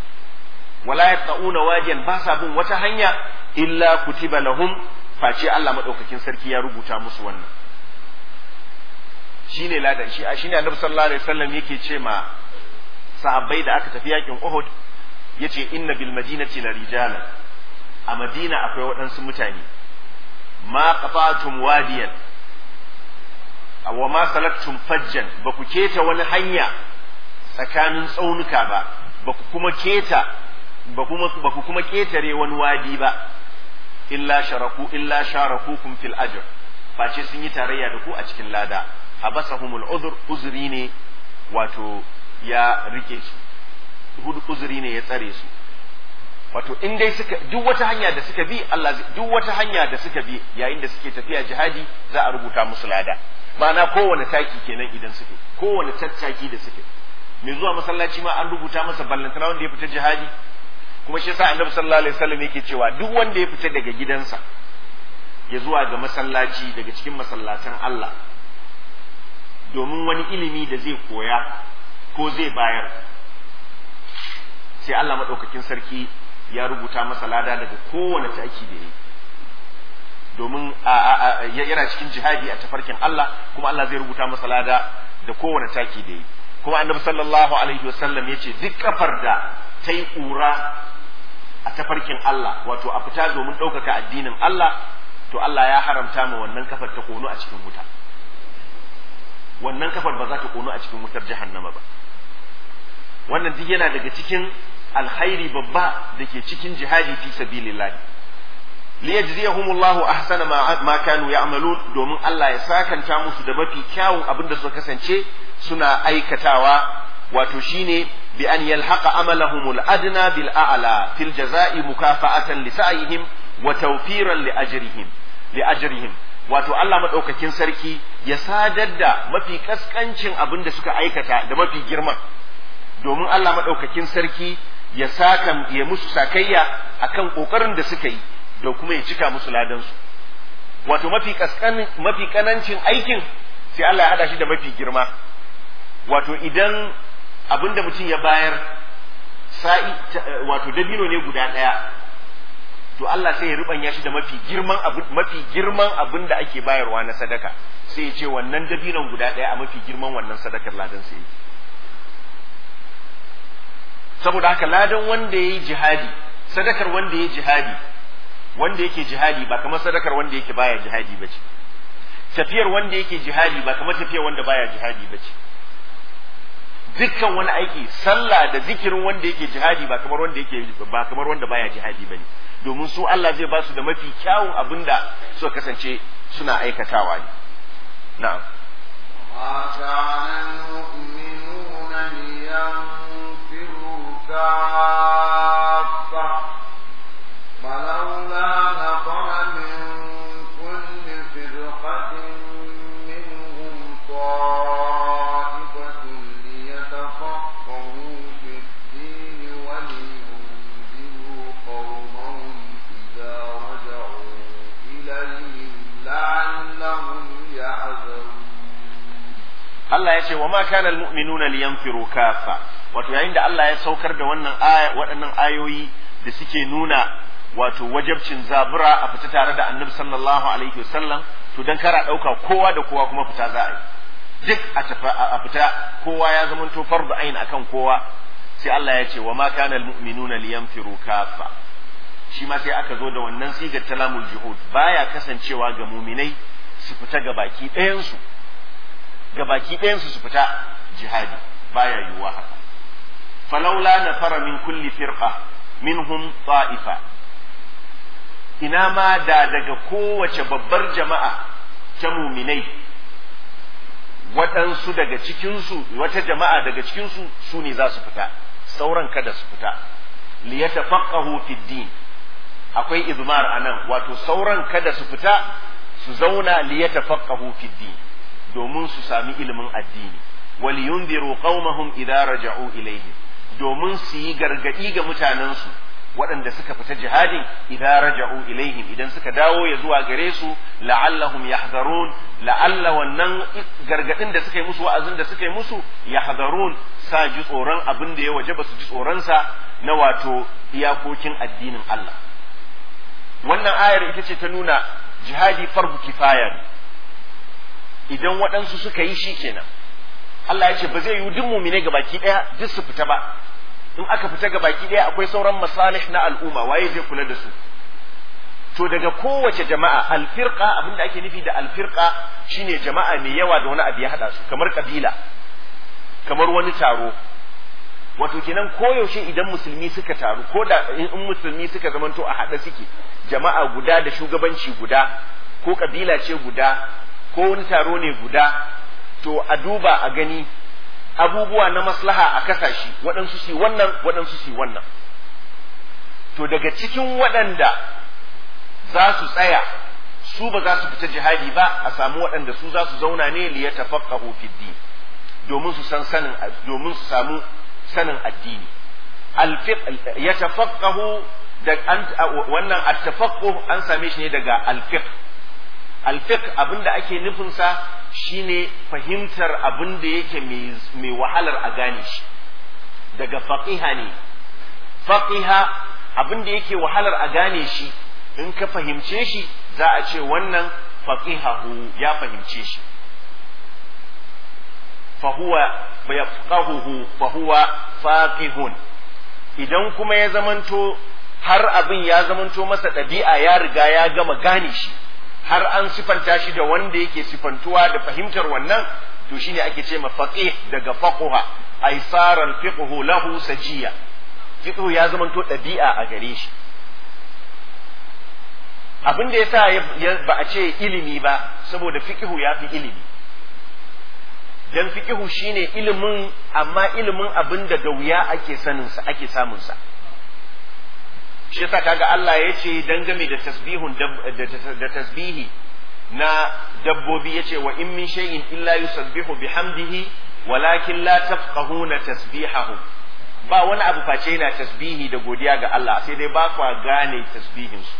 wala yaqauna wadiyan ba sa bin wata hanya illa kutiba lahum face Allah madaukakin sarki ya rubuta musu wannan shine ladan shi shine annabi sallallahu alaihi wasallam yake ce ma sahabbai da aka tafi yakin Uhud yace inna bil madinati la rijala a Madina akwai waɗansu mutane ma qafatum wadiyan wa ma salaktum fajjan ba ku keta wani hanya tsakanin tsaunuka ba ba ku kuma keta ba kuma ba ku kuma ketare wani wadi ba illa sharaku illa sharakukum fil ajr face sun yi tarayya da ku a cikin lada habasahumul udhr uzuri ne wato ya rike su hudu uzuri ne ya tsare su wato in dai suka duk wata hanya da suka bi Allah duk wata hanya da suka bi yayin da suke tafiya jihadi za a rubuta musu lada ma'ana kowane taki kenan idan suke kowane tattaki da suke mai zuwa masallaci ma an rubuta masa ballantana wanda ya fita jihadi kuma shi yasa annabi sallallahu alaihi wasallam yake cewa duk wanda ya fita daga gidansa ya zuwa ga masallaci daga cikin masallatan Allah domin wani ilimi da zai koya ko zai bayar sai Allah maɗaukakin sarki ya rubuta masa lada daga kowane taki da yi domin yana cikin jihadi a tafarkin Allah kuma Allah zai rubuta masa lada da kowane taki da yi kuma annabi sallallahu alaihi wasallam ya ce duk kafar da ta yi ƙura a tafarkin Allah wato a fita domin ɗaukaka addinin Allah to Allah ya haramta ma wannan kafar ta kono a cikin wuta wannan kafar ba za ta kono a cikin wutar jahannama ba wannan duk yana daga cikin alkhairi babba da ke cikin jihadi fi sabilillah liyajziyahumullahu ahsana ma, ma kanu ya'malun domin Allah ya sakanta musu da mafi kyawun abin da suka kasance suna aikatawa wato shine bi an yalhaqa amalahumul adna bil a'la fil jazaa'i mukafa'atan li sa'ihim wa tawfiran li ajrihim li ajrihim wato Allah madaukakin sarki ya sadar da mafi kaskancin abin da suka aikata da mafi girman domin Allah madaukakin sarki ya saka ya musu sakayya akan kokarin da suka yi da kuma ya cika musu ladansu wato mafi kaskan mafi kanancin aikin sai Allah ya hada shi da mafi girma wato idan abin da mutum ya bayar sa'i wato dabino ne guda ɗaya to Allah sai ya rubanya shi da mafi girman abin mafi girman abin da ake bayarwa na sadaka sai ya ce wannan dabinon guda ɗaya a mafi girman wannan sadakar ladan sai saboda haka ladan wanda yayi jihadi sadakar wanda yayi jihadi wanda yake jihadi ba kamar sadakar wanda yake baya jihadi bace tafiyar wanda yake jihadi ba kamar tafiyar wanda baya jihadi bace dukkan wani aiki sallah da zikirin wanda yake jihadi ba kamar wanda yake ba kamar wanda baya jihadi bane domin su Allah zai ba su da mafi kyawun abinda suka kasance suna aikatawa ne na'am ما كان المؤمنون لينفروا كافة فلولا نفر من كل فرقة منهم طائفة ليتفقهوا في الدين ولينذروا قومهم إذا رجعوا إليهم لعلهم يحذرون Allah ya ce wa ma kana almu'minuna liyanfiru kafa wato yayin da Allah ya saukar da wannan aya waɗannan ayoyi da suke nuna wato wajabcin zabura a fita tare da Annabi sallallahu alaihi wasallam to dan kara dauka kowa da kowa kuma fita za a yi duk a tafi a fita kowa ya zama to fardu ain akan kowa sai Allah ya ce wa ma kana almu'minuna liyanfiru kafa shi ma sai aka zo da wannan sigar talamul juhud baya kasancewa ga muminai su fita ga baki ɗayan su ga baki ɗayansu su fita jihadi baya yiwuwa haka falaula na fara min kulli firqa minhum ta'ifa ina ma da daga kowace babbar jama'a ta muminai waɗansu daga cikinsu wata jama'a daga cikinsu su ne za su fita sauran kada su fita liyatafaqahu fid din akwai izmar anan wato sauran kada su fita su zauna liyatafaqahu fid din domin su sami ilimin addini wal yunziru qaumahum idza raja'u ilayhi domin su yi gargadi ga mutanensu waɗanda suka fita jihadin idza raja'u ilaihim idan suka dawo ya zuwa gare su la'allahum yahzarun la'alla wannan gargadin da suka yi musu wa'azin da suka yi musu yahzarun sa ji tsoron abin da ya waje ba su ji tsoron sa na wato iyakokin addinin Allah wannan ayar ita ce ta nuna jihadi farbu kifaya ne idan waɗansu suka yi shi kenan Allah ya ce ba zai yi duk mumine ga baki ɗaya duk su fita ba in aka fita ga baki ɗaya akwai sauran masalih na al'umma waye zai kula da su to daga kowace jama'a alfirqa abinda ake nufi da alfirqa shine jama'a mai yawa da wani abu ya hada su kamar kabila kamar wani taro wato kenan koyaushe idan musulmi suka taru ko da in musulmi suka zamanto a haɗe suke jama'a guda da shugabanci guda ko kabila ce guda ko wani taro ne guda to a duba a gani abubuwa na maslaha a kasashe waɗansu su wannan waɗansu su wannan to daga cikin waɗanda za su tsaya su ba za su fita jihadi ba a samu waɗanda su za su zauna ne liya tafaqahu fid din domin su san sanin domin su samu sanin addini ya tafaqahu da wannan at-tafaqquh an same shi ne daga al-fiqh alfiq abinda ake nufinsa shine fahimtar abin da yake mai wahalar a gane shi daga faqiha ne faqiha abin da yake wahalar a gane shi in ka fahimce shi za a ce wannan faqihahu ya fahimce shi fahuwa yafqahuhu fahuwa faqihun idan kuma ya zamanto har abin ya zamanto masa ɗabi'a ya riga ya gama gane shi har an sifanta shi da wanda yake sifantuwa da fahimtar wannan to shine ake ce faqih daga faquha ay sara al-fiqhu lahu sajiya fiqhu ya zamanto ɗabi'a a gare shi abin da yasa ba a ce ilimi ba saboda fiqhu ya fi ilimi dan fiqhu shine ilimin amma ilimin abin da da wuya ake sanin sa ake samun sa shi yasa kaga Allah ya ce dangane da tasbihun da tasbihi na dabbobi yace wa in min shay'in illa yusabbihu bihamdihi walakin la tafqahuna tasbihahu ba wani abu face yana tasbihi da godiya ga Allah sai dai ba kwa gane tasbihin su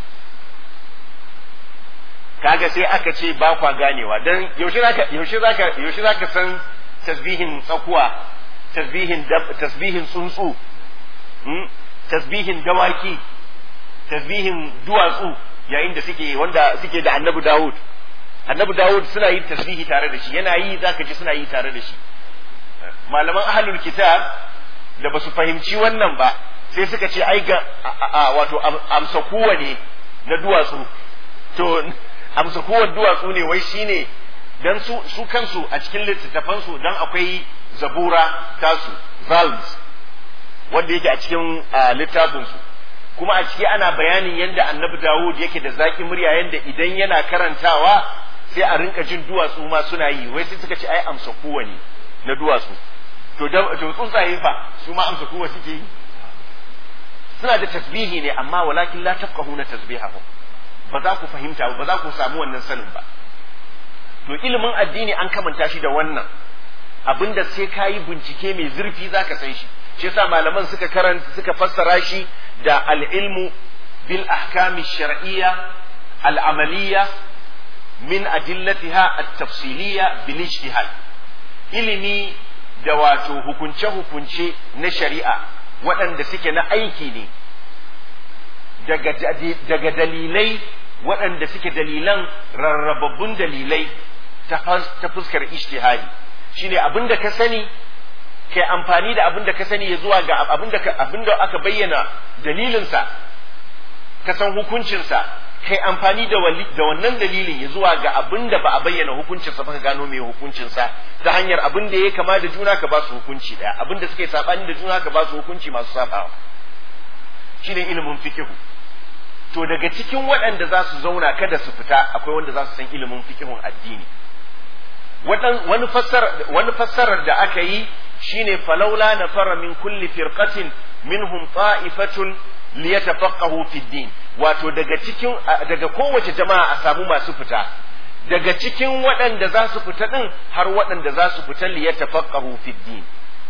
kaga sai aka ce ba kwa ganewa dan yaushe zaka yaushe zaka yaushe zaka san tasbihin tsakuwa tasbihin tasbihin tsuntsu tasbihin dawaki tasbihin duwatsu yayin da suke wanda suke da annabi Dawud annabi Dawud suna yin tasbihi tare da shi yana yi zaka ji suna yi tare da shi malaman ahlul kitab da basu fahimci wannan ba sai suka ce ai ga wato amsa kuwa ne na duwatsu to amsa kuwa duwatsu ne wai shine dan su su kansu a cikin littattafan su dan akwai zabura tasu psalms wanda yake a cikin littafin su kuma a ciki ana bayanin yadda annabi Dawud yake da zaki murya yadda idan yana karantawa sai a rinka jin duwatsu ma suna yi wai sai suka ce ai amsa kowa ne na duwatsu to to tsuntsaye fa su ma amsa kowa suke yi suna da tasbihi ne amma walakin la tafqahuna tasbihahum ba za ku fahimta ba za ku samu wannan sanin ba to ilimin addini an kamanta shi da wannan abinda sai ka yi bincike mai zurfi za ka san shi shi yasa malaman suka karanta suka fassara shi da al-ilmu bil ahkami shar'iyya al-amaliyya min adillatiha at-tafsiliyya bil ijtihad ilimi da wato hukunce hukunce na shari'a waɗanda suke na aiki ne daga daga dalilai waɗanda suke dalilan rarrababbun dalilai ta fuskar ijtihadi shine abin da ka sani kai amfani da abin da ka sani ya zuwa ga abin da abin da aka bayyana dalilinsa ka san hukuncinsa kai amfani da da wannan dalilin ya zuwa ga abin da ba a bayyana hukuncinsa ba ka gano mai hukuncinsa ta hanyar abin da ya kama da juna ka ba su hukunci daya abin da suke sabani da juna ka ba su hukunci masu sabawa shine ilimin fiqhu to daga cikin waɗanda za su zauna kada su fita akwai wanda za su san ilimin fiqhun addini wani wani fassarar da aka yi shine falaula na fara min kulli firqatin minhum ta'ifatun liyatafaqahu fi din wato daga cikin daga kowace jama'a a samu masu fita daga cikin waɗanda za su fita din har waɗanda za su fita liyatafaqahu fi din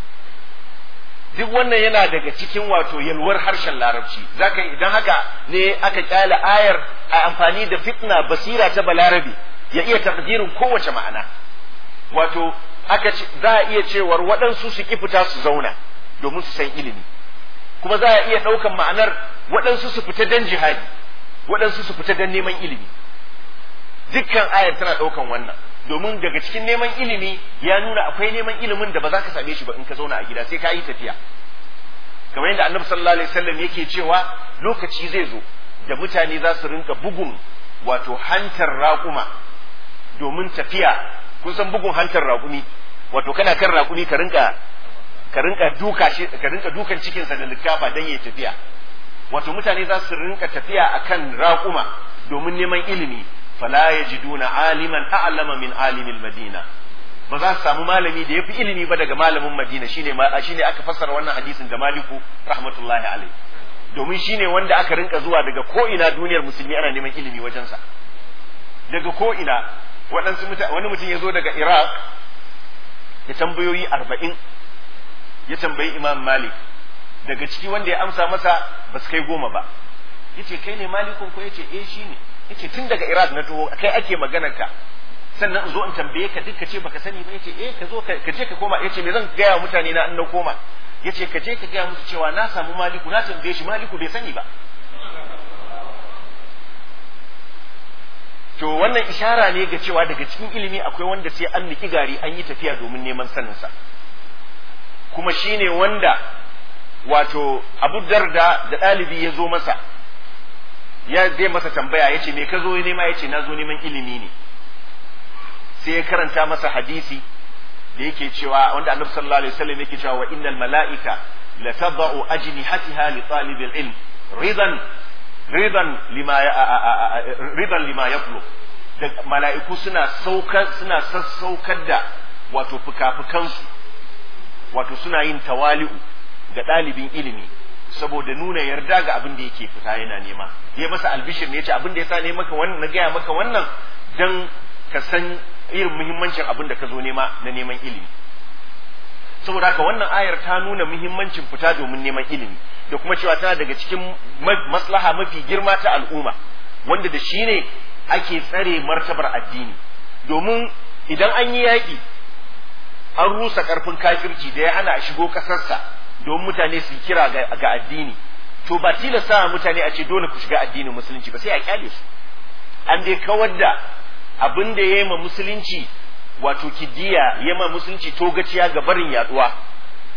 duk wannan yana daga cikin wato yalwar harshen larabci zaka idan haka ne aka kyale ayar a amfani da fitna basira ta balarabi ya iya takdirin kowace ma'ana wato aka ce za a iya cewar waɗansu su ki fita su zauna domin su san ilimi kuma za a iya ɗaukan ma'anar waɗansu su fita don jihadi waɗansu su fita don neman ilimi dukkan ayar tana ɗaukan wannan domin daga cikin neman ilimi ya nuna akwai neman ilimin da ba za ka same shi ba in ka zauna a gida sai ka yi tafiya kamar yadda annabi sallallahu alaihi wasallam yake cewa lokaci zai zo da mutane za su rinka bugun wato hantar raƙuma domin tafiya kun san bugun hantar raƙumi wato kana kan raƙumi ka rinka ka rinka duka shi ka rinka dukan cikin sa da likafa dan yayi tafiya wato mutane za su rinka tafiya akan raƙuma domin neman ilimi fala yajiduna aliman a'lama min alimil madina ba za su samu malami da yafi ilimi ba daga malamin madina shine shine aka fassara wannan hadisin da maliku rahmatullahi alaihi domin shine wanda aka rinka zuwa daga ko ina duniyar musulmi ana neman ilimi wajensa daga ko ina waɗansu wani mutum ya zo daga iraq ya tambayoyi arba'in ya tambayi imam malik daga ciki wanda ya amsa masa ba su kai goma ba ya ce kai ne malikun ko ya ce eh shi ne ya ce tun daga iraq na taho kai ake maganar ka sannan in zo in tambaye ka duk ka ce baka sani ba ya ce eh ka zo ka je ka koma ya ce me zan gaya mutane na in na koma ya ce ka je ka gaya musu cewa na samu maliku na tambaye shi maliku bai sani ba to wannan ishara ne ga cewa daga cikin ilimi akwai wanda sai an niki gari an yi tafiya domin neman saninsa kuma shine wanda wato abu darda da ɗalibi ya zo masa ya zai masa tambaya ya ce me ka zo nema ya ce na zo neman ilimi ne sai ya karanta masa hadisi da yake cewa wanda annabi sallallahu alaihi wasallam yake cewa wa innal mala'ika la tadau ajnihatiha li talibil ilm ridan ridan lima ridan lima yaqulu da mala'iku suna saukar suna sassaukar da wato fukafukansu wato suna yin tawali'u ga ɗalibin ilimi saboda nuna yarda ga abin da yake fita yana nema ya masa albishir ne yace abin da yasa ne maka wannan na gaya maka wannan dan ka san irin muhimmancin abin da ka zo nema na neman ilimi saboda haka wannan ayar ta nuna muhimmancin fita domin neman ilimi da kuma cewa tana daga cikin maslaha mafi girma ta al'umma wanda da shi ne ake tsare martabar addini domin idan an yi yaƙi an rusa ƙarfin kafirci da ya hana a shigo ƙasarsa domin mutane su kira ga addini to ba tilasta mutane a ce dole ku shiga addinin musulunci ba sai a kyale su an dai kawar da abin da ya yi ma musulunci wato kidiya ya ma musulunci togaciya ga barin yaduwa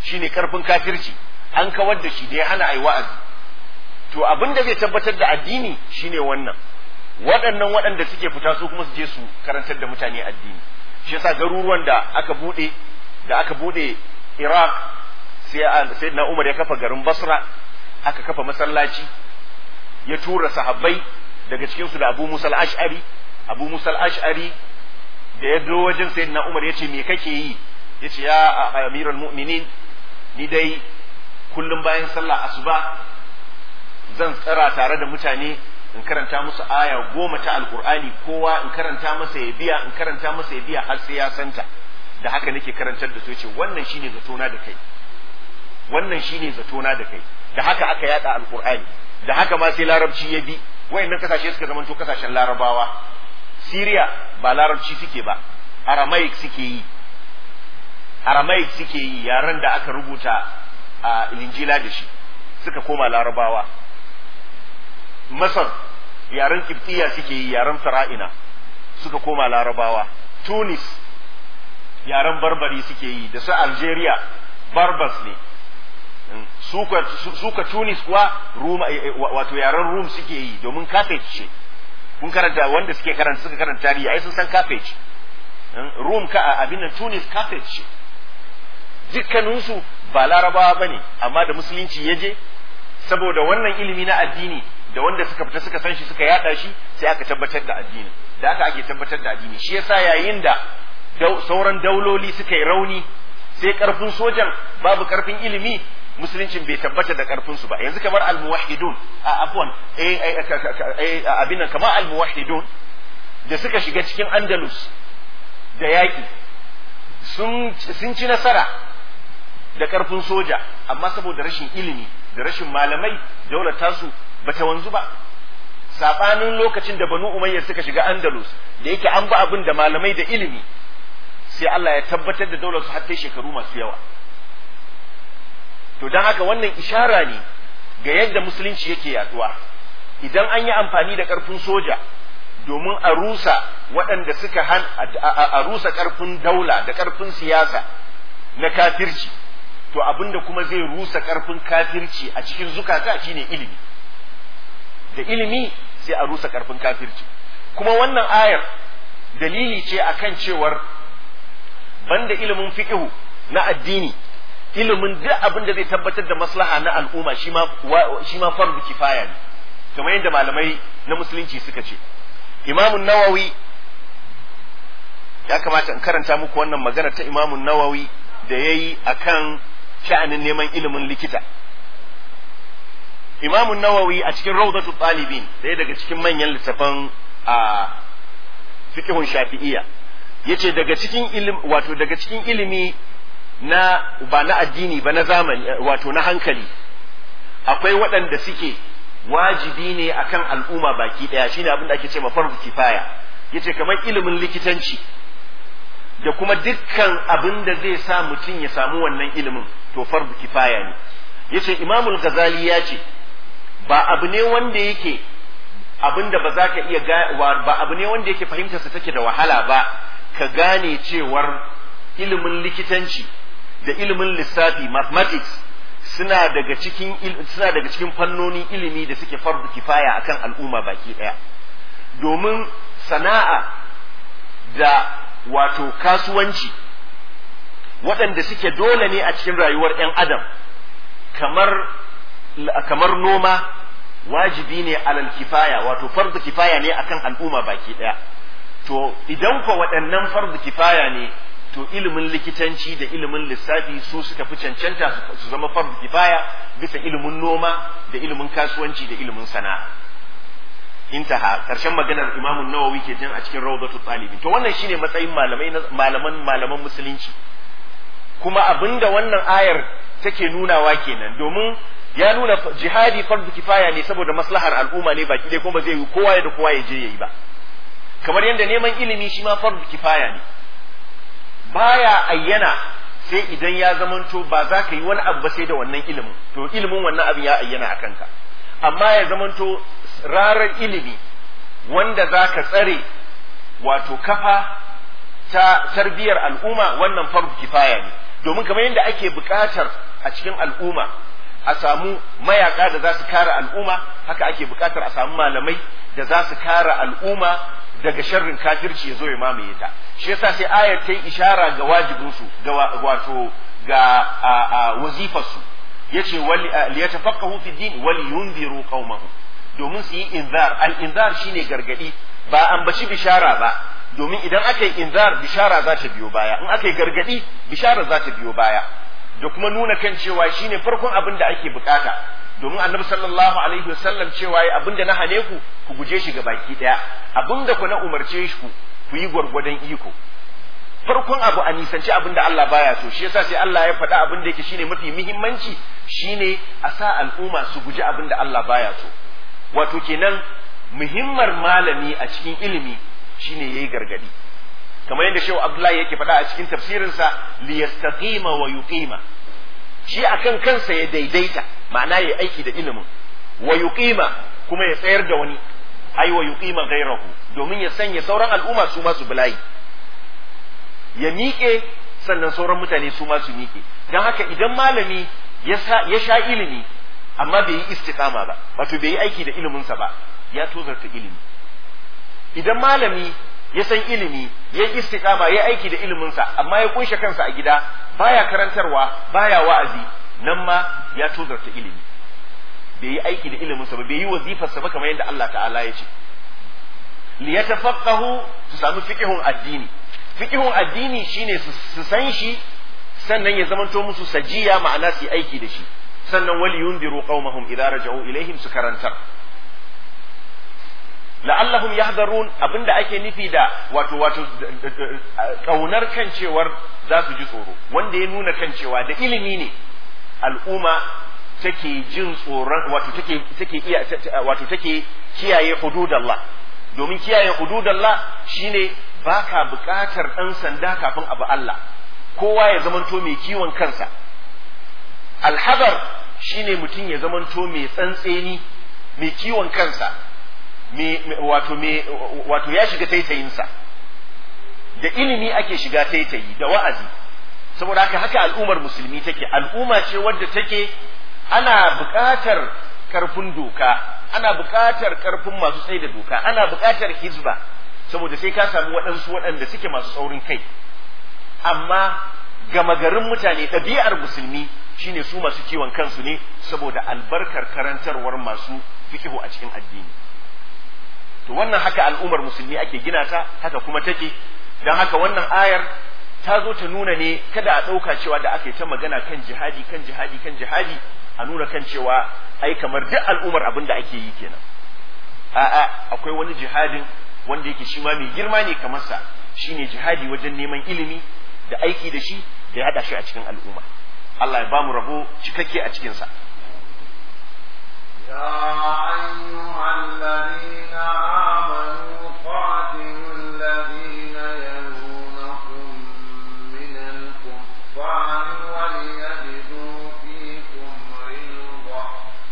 shine karfin kafirci an kawar da shi da ya hana ai wa'azi to abin da zai tabbatar da addini shine wannan waɗannan waɗanda suke fita su kuma su je su karantar da mutane addini shi yasa garuruwan da aka bude da aka bude Iraq sai sayyidina Umar ya kafa garin Basra aka kafa masallaci ya tura sahabbai daga cikin su da Abu Musa al-Ash'ari Abu Musa al-Ash'ari da ya zo wajen sayyidina Umar ya ce me kake yi ya ce ya amiral mu'minin ni dai kullum bayan sallah asuba zan tsara tare da mutane in karanta musu aya goma ta alkur'ani kowa in karanta masa ya biya in karanta masa ya biya har sai ya santa da haka nake karantar da su yace wannan shine zatona da kai wannan shine zatona da kai da haka aka yada alkur'ani da haka ma sai larabci ya bi wayannan kasashe suka zamanto kasashen larabawa Syria ba larabci suke ba Aramaic suke yi Aramaic suke yi yaren da aka rubuta a Injila da shi suka koma larabawa Masar yaren Kiftiya suke yi yaren Fara'ina suka koma larabawa Tunis yaren Barbari suke yi da su Algeria Barbas ne suka Tunis kuwa wato yaren Rum suke yi domin kafet ce kun karanta wanda suke karanta suka karanta tarihi ai sun san kafet Rum ka abin nan Tunis kafet ce dukkaninsu ba larabawa bane amma da musulunci ya je saboda wannan ilimi na addini da wanda suka fita suka san shi suka yada shi sai aka tabbatar da addini da aka ake tabbatar da addini shi yasa yayin da sauran dauloli suka yi rauni sai karfin sojan babu karfin ilimi musuluncin bai tabbata da karfin su ba yanzu kamar almuwahhidun a afwan eh abin nan kamar almuwahhidun da suka shiga cikin andalus da yaki sun sun ci nasara da karfin soja amma saboda rashin ilimi da rashin malamai daular tasu bata wanzu ba sabanin lokacin da banu umayya suka shiga andalus da yake an ba abin da malamai da ilimi sai Allah ya tabbatar da daular su har kai shekaru masu yawa to dan haka wannan ishara ne ga yadda musulunci yake yaduwa idan an yi amfani da karfin soja domin a rusa waɗanda suka han a rusa karfin daula da karfin siyasa na kafirci to abinda kuma zai rusa karfin kafirci a cikin zukata shine ilimi da ilimi sai a rusa karfin kafirci kuma wannan ayar dalili ce akan cewar banda ilimin fiqhu na addini ilimin duk abin da zai tabbatar da maslaha na al'umma shi ma shi ma fardu kifaya ne kamar yadda malamai na musulunci suka ce imamun nawawi ya kamata in karanta muku wannan magana ta imamun nawawi da ya yi a kan sha'anin neman ilimin likita imamun nawawi a cikin rawdatu ɗalibin ɗaya daga cikin manyan littafan a fiqhun shafi'iyya yace daga cikin ilimi wato daga cikin ilimi na ba na addini ba na zamani wato na hankali akwai waɗanda suke wajibi ne akan al'umma baki ɗaya shine abin da ake ce ma fardu kifaya yace kamar ilimin likitanci da kuma dukkan abin da zai sa mutum ya samu wannan ilimin to fardu kifaya ne yace imamul ghazali ya ce ba abu ne wanda yake abin da ba za ka iya ba abu ne wanda yake fahimtarsa take da wahala ba ka gane cewar ilimin likitanci da ilimin lissafi mathematics suna daga cikin suna daga cikin fannonin ilimi da suke fardu kifaya akan al'umma baki daya domin sana'a da wato kasuwanci waɗanda suke dole ne a cikin rayuwar 'yan adam kamar kamar noma wajibi ne alal kifaya wato fardu kifaya ne akan al'umma baki daya to idan ko waɗannan fardu kifaya ne to ilimin likitanci da ilimin lissafi su suka fi cancanta su zama fardu kifaya bisa ilimin noma da ilimin kasuwanci da ilimin sana'a intaha karshen maganar imamun nawawi ke jin a cikin rawdatul talibin to wannan shine matsayin malamai malaman malaman musulunci kuma abinda wannan ayar take nunawa kenan domin ya nuna jihadi fardu kifaya ne saboda maslahar al'umma ne baki dai kuma ba zai yi kowa da kowa ya je yayi ba kamar yadda neman ilimi shi ma fardu kifaya ne baya ayyana sai idan ya zamanto ba za ka yi wani abu ba sai da wannan ilimin to ilimin wannan abin ya ayyana a kanka amma ya zamanto rarar ilimi wanda za ka tsare wato kafa ta tarbiyar al'umma wannan fardu kifaya ne domin kamar yadda ake buƙatar a cikin al'umma a samu mayaka da za su kare al'umma haka ake buƙatar a samu malamai da za su kare al'umma daga sharrin kafirci ya zo ya mamaye ta shi yasa sai ayar ta yi ishara ga wajibinsu ga wato ga wazifarsu yace wali liyatafaqahu fi din wali yunziru qaumahum domin su yi inzar al inzar shine gargadi ba ambaci bishara ba domin idan aka yi inzar bishara za ta biyo baya in aka yi gargadi bishara za ta biyo baya da kuma nuna kan cewa shine farkon abin da ake bukata domin annabi sallallahu alaihi wasallam cewa yi abin da na hane ku ku guje shi ga baki daya abin da ku na umarce shi ku ku yi gwargwadon iko farkon abu a nisanci abin da Allah baya so shi yasa sai Allah ya faɗa abin da yake shine mafi muhimmanci shine a sa al'umma su guji abin da Allah baya so wato kenan muhimmar malami a cikin ilimi shine yayi gargadi kamar yadda Shehu Abdullahi yake faɗa a cikin tafsirinsa li yastaqima wa yuqima shi akan kansa ya daidaita ma'ana ya aiki da ilimin wa yuqima kuma ya tsayar da wani ai wa yuqima ghairahu domin ya sanya sauran al'umma su ma su bulayi ya miƙe sannan sauran mutane su ma su miƙe don haka idan malami ya sha ilimi amma bai yi istiqama ba wato bai yi aiki da iliminsa ba ya tozarta ilimi idan malami ya san ilimi ya yi istiqama ya aiki da iliminsa amma ya kunshe kansa a gida baya karantarwa baya wa'azi nan ma ya tozarta ilimi bai yi aiki da iliminsa ba bai yi wazifarsa ba kamar yadda Allah ta'ala ya ce liyatafaqahu su samu fiqhun addini fiqhun addini shine su san shi sannan ya zamanto musu sajiya ma'ana su aiki da shi sannan wali yundiru qaumahum idza raja'u ilaihim su karantar la'allahum yahdharun abinda ake nufi da wato wato kaunar kan cewar za su ji tsoro wanda ya nuna kan cewa da ilimi ne al'umma take jin tsoron wato take take iya wato take kiyaye hududallah domin kiyaye hududallah shine baka buƙatar ɗan sanda kafin abu Allah kowa ya zamanto mai kiwon kansa alhadar shine mutum ya zamanto mai tsantseni mai kiwon kansa wato wato ya shiga taitayinsa da ilimi ake shiga taitayi da wa'azi saboda haka haka al'ummar musulmi take al'umma ce wadda take ana buƙatar karfin doka ana buƙatar karfin masu tsaye da doka ana buƙatar hizba saboda sai ka samu waɗansu waɗanda suke masu saurin kai amma gama garin mutane ɗabi'ar musulmi shine su masu kiwon kansu ne saboda albarkar karantarwar masu fikihu a cikin addini to wannan haka al'ummar musulmi ake gina ta haka kuma take don haka wannan ayar ta zo ta nuna ne kada a ɗauka cewa da aka yi ta magana kan jihadi kan jihadi kan jihadi a nuna kan cewa ai kamar duk al'ummar abin da ake yi kenan a'a akwai wani jihadin wanda yake shi ma mai girma ne kamar sa shine jihadi wajen neman ilimi da aiki da shi da ya hada shi a cikin al'umma Allah ya bamu rabo cikakke a cikin sa يا أيها الذين آمنوا قاتلوا الذين يلونكم من الكفار وليجدوا فيكم غلظة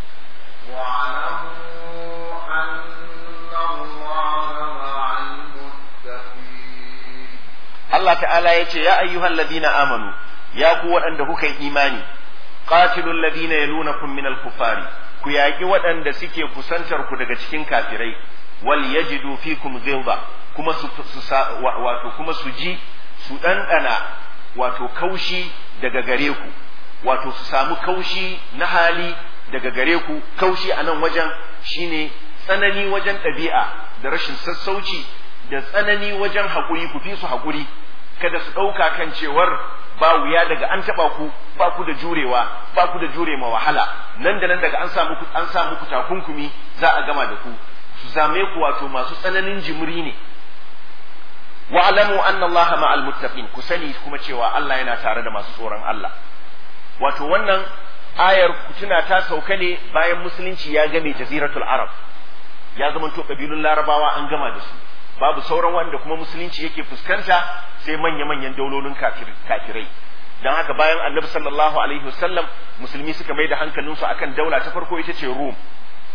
واعلموا أن الله مع المتقين Allah ta'ala ya ce ya ayyuhal ladina amanu ya ku waɗanda kuka yi imani qatilul ladina yalunakum minal kufari ku yaƙi waɗanda suke kusantar ku daga cikin kafirai wal yajidu fikum ghilba kuma su, su wato kuma su ji su ɗanɗana wato kaushi daga gare ku wato su samu kaushi na hali daga gare ku kaushi a nan wajen shine tsanani wajen ɗabi'a da rashin sassauci da tsanani wajen haƙuri ku fi su haƙuri kada su ɗauka kan cewar ba wuya daga an taɓa ku ba ku da jurewa ba ku da jure ma wahala nan da nan daga an samu an sa muku takunkumi za a gama da ku su zame ku wato masu tsananin jimri ne wa alamu anna Allah ma'al muttaqin ku sani kuma cewa Allah yana tare da masu tsoron Allah wato wannan ayar kutuna ta sauka ne bayan musulunci ya game jaziratul arab ya zama to kabilun larabawa an gama da su babu sauran wanda kuma musulunci yake fuskanta sai manya-manyan daulolin kafirai don haka bayan annabi sallallahu alaihi wasallam musulmi suka mai da hankalinsu akan daula ta farko ita ce rum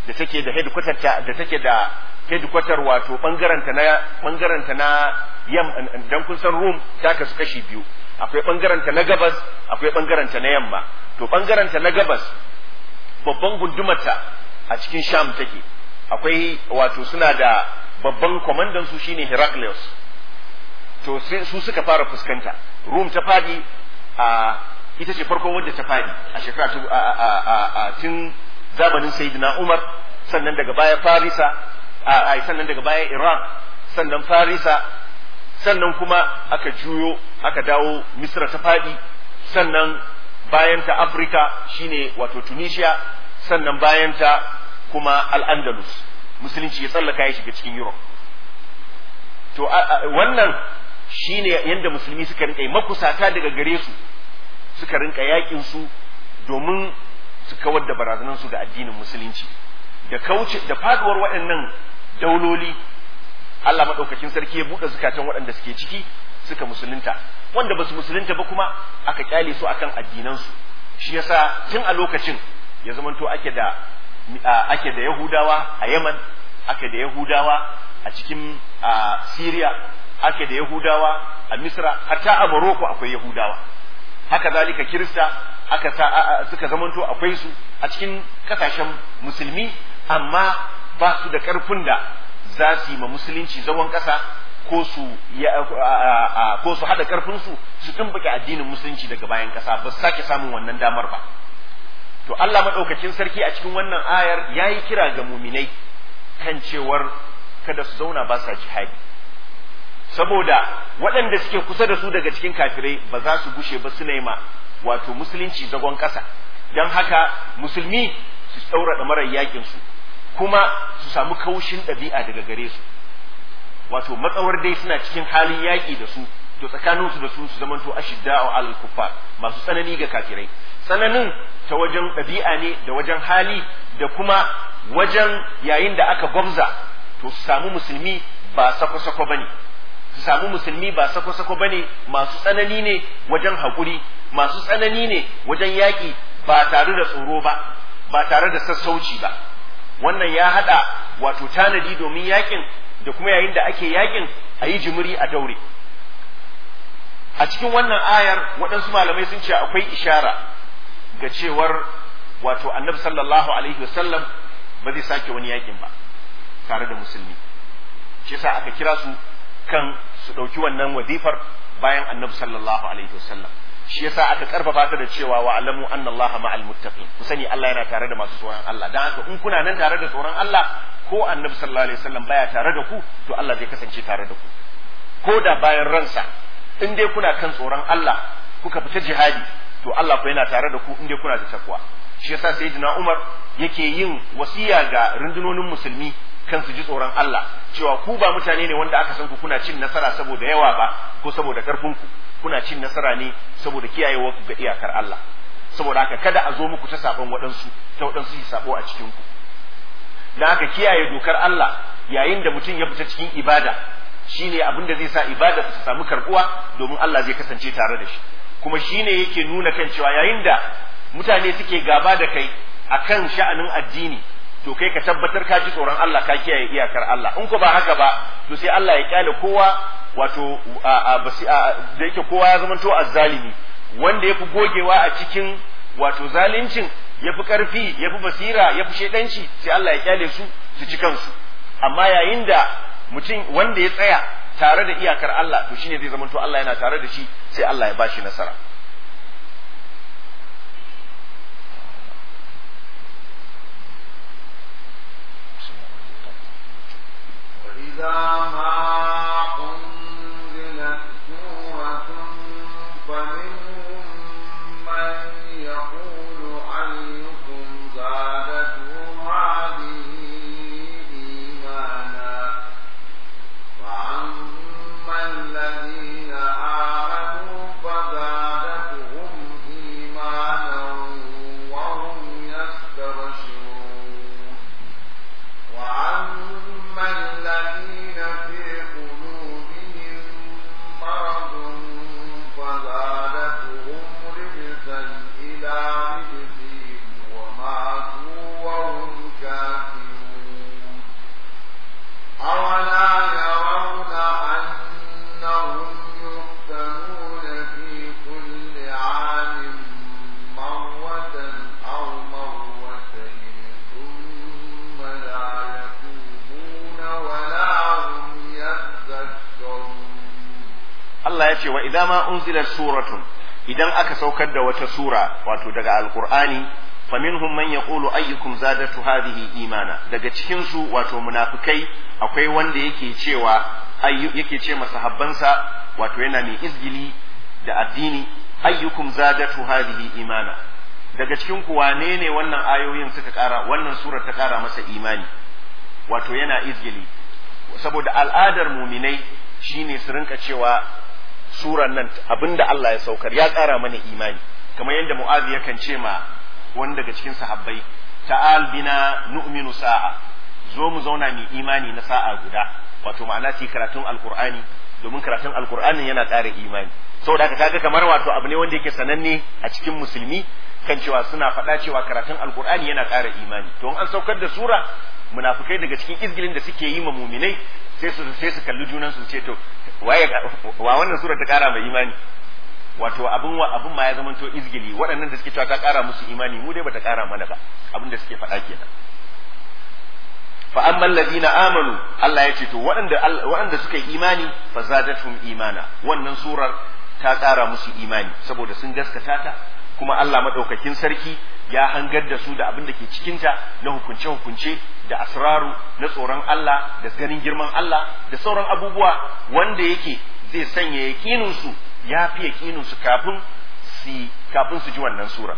da take da headquarter ta da take da headquarter wato bangaren ta na bangaren ta na yam dan kun san Rum ta kasu kashi biyu akwai bangaren ta na gabas akwai bangaren ta na yamma to bangaren ta na gabas babban gundumarta a cikin Sham take akwai wato suna da babban kwamandan su shine Heraclius to su suka fara fuskanta Rum ta fadi a ita ce farkon wadda ta fadi a shekara a tun zamanin Sayyidina Umar sannan daga baya Farisa a sannan daga baya Iraq sannan Farisa sannan kuma aka juyo aka dawo Misra ta fadi sannan bayan ta Afirka shine wato Tunisia sannan bayan ta kuma Al-Andalus musulunci ya tsallaka ya shiga cikin Europe to wannan shine yanda musulmi suka rinka yi makusata daga gare su suka rinka yakin su domin su kawar da barazanan su ga addinin musulunci da kauce da faduwar waɗannan dauloli Allah madaukakin sarki ya buɗe zukatan waɗanda suke ciki suka musulunta wanda ba su musulunta ba kuma aka kyale su akan addinansu shi yasa tun a lokacin ya zamanto ake da ake da Yahudawa a Yaman ake da Yahudawa a cikin Syria ake da Yahudawa a Misra hatta a Morocco akwai Yahudawa haka zalika Kirista aka sa suka zamanto akwai su a cikin kasashen musulmi amma ba su da karfin da za su yi ma musulunci zagon kasa ko su ko su hada karfin su su tumbuke addinin musulunci daga bayan kasa ba su sake samun wannan damar ba to Allah madaukakin sarki a cikin wannan ayar yayi kira ga muminai kan cewar kada su zauna ba sa jihadi saboda waɗanda suke kusa da su daga cikin kafirai ba za su gushe ba suna yi ma wato musulunci zagon ƙasa don haka musulmi su tsaura marar yakin su kuma su samu kaushin ɗabi'a daga gare su wato matsawar dai suna cikin halin yaƙi da su to tsakanin su da su su zamanto ashidda'u alal kuffar masu tsanani ga kafirai tsananin ta wajen ɗabi'a ne da wajen hali da kuma wajen yayin da aka gwamza to su samu musulmi ba sako-sako bane su samu musulmi ba sako-sako bane masu tsanani ne wajen haƙuri masu tsanani ne wajen yaƙi ba tare da tsoro ba ba tare da sassauci ba wannan ya haɗa wato tanadi domin yaƙin da kuma yayin da ake yaƙin a yi jimiri a daure a cikin wannan ayar waɗansu malamai sun ce akwai ishara ga cewar wato annabi sallallahu alaihi wasallam ba zai sake wani yaƙin ba tare da musulmi shi yasa aka kira su kan su ɗauki wannan wazifar bayan annabi sallallahu alaihi wasallam shi yasa aka karfafa ta da cewa wa alamu anna Allah ma'al muttaqin ku sani Allah yana tare da masu tsoron Allah dan haka in kuna nan tare da tsoron Allah ko annabi sallallahu alaihi wasallam baya tare da ku to Allah zai kasance tare da ku ko da bayan ransa in dai kuna kan tsoron Allah kuka fita jihadi to Allah ko yana tare da ku in dai kuna da takwa shi yasa sayyidina Umar yake yin wasiya ga rundunonin musulmi kan su ji tsoron Allah cewa ku ba mutane ne wanda aka san ku kuna cin nasara saboda yawa ba ko saboda karfin ku kuna cin nasara ne saboda kiyayewa ku ga iyakar Allah saboda haka kada a zo muku ta sabon waɗansu ta waɗansu su sabo a cikin ku dan haka kiyaye dokar Allah yayin da mutum ya fita cikin ibada shine abin da zai sa ibada ta samu karbuwa domin Allah zai kasance tare da shi kuma shine yake nuna kan cewa yayin da mutane suke gaba da kai akan sha'anin addini to kai ka tabbatar ka ji tsoron Allah ka kiyaye iyakar Allah in ko ba haka ba to sai Allah ya kyale kowa wato da yake kowa ya zamanto azzalimi wanda yafi gogewa a cikin wato zalincin yafi karfi yafi basira yafi shedanci sai Allah ya kyale su su ci kansu amma yayin da mutum wanda ya tsaya tare da iyakar Allah to shine zai zamanto Allah yana tare da shi sai Allah ya bashi nasara إذا ما أنزلت سورة فمنهم من يقول أيكم زادته هذه إيمانا فأما الذين آمنوا فزادتهم ce wa idan ma unzilat suratun idan aka saukar da wata sura wato daga alqur'ani faminhum man yaqulu ayyukum zadatu hadhihi imana daga cikin su wato munafikai akwai wanda yake cewa yake ce masahabbansa wato yana mai izgili da addini ayyukum zadatu hadhihi imana daga cikin ku wane ne wannan ayoyin suka kara wannan surar ta kara masa imani wato yana izgili saboda al'adar muminai shine su rinka cewa surar nan abinda Allah ya saukar ya kara mana imani kamar yadda mu'azi yakan ce ma wani daga cikin sahabbai ta'al bina nu'minu sa'a zo mu zauna mu imani na sa'a guda wato ma'ana ci karatun alqur'ani domin karatun alqur'anin yana ƙara imani saboda haka kaga kamar wato abu ne wanda yake sananne a cikin musulmi kan cewa suna faɗa cewa karatun alqur'ani yana ƙara imani to an saukar da sura munafikai daga cikin izgilin da suke yi ma muminai sai su sai su kalli junan su ce to waye wa wannan sura ta ƙara mai imani wato abin wa abin ma ya zama to izgili waɗannan da suke cewa ta ƙara musu imani mu dai bata ƙara mana ba abin da suke faɗa kenan fa amma alladhina amanu Allah ya ce to waɗanda waɗanda suka yi imani fa zadatuhum imana wannan surar ta ƙara musu imani saboda sun gaskata ta kuma Allah madaukakin sarki ya hangar da su da abin da ke cikinta na hukunce hukunce da asraru na tsoron Allah da ganin girman Allah da sauran abubuwa wanda yake zai sanya yaƙinin su ya fi yaƙinin su kafin su kafin su ji wannan sura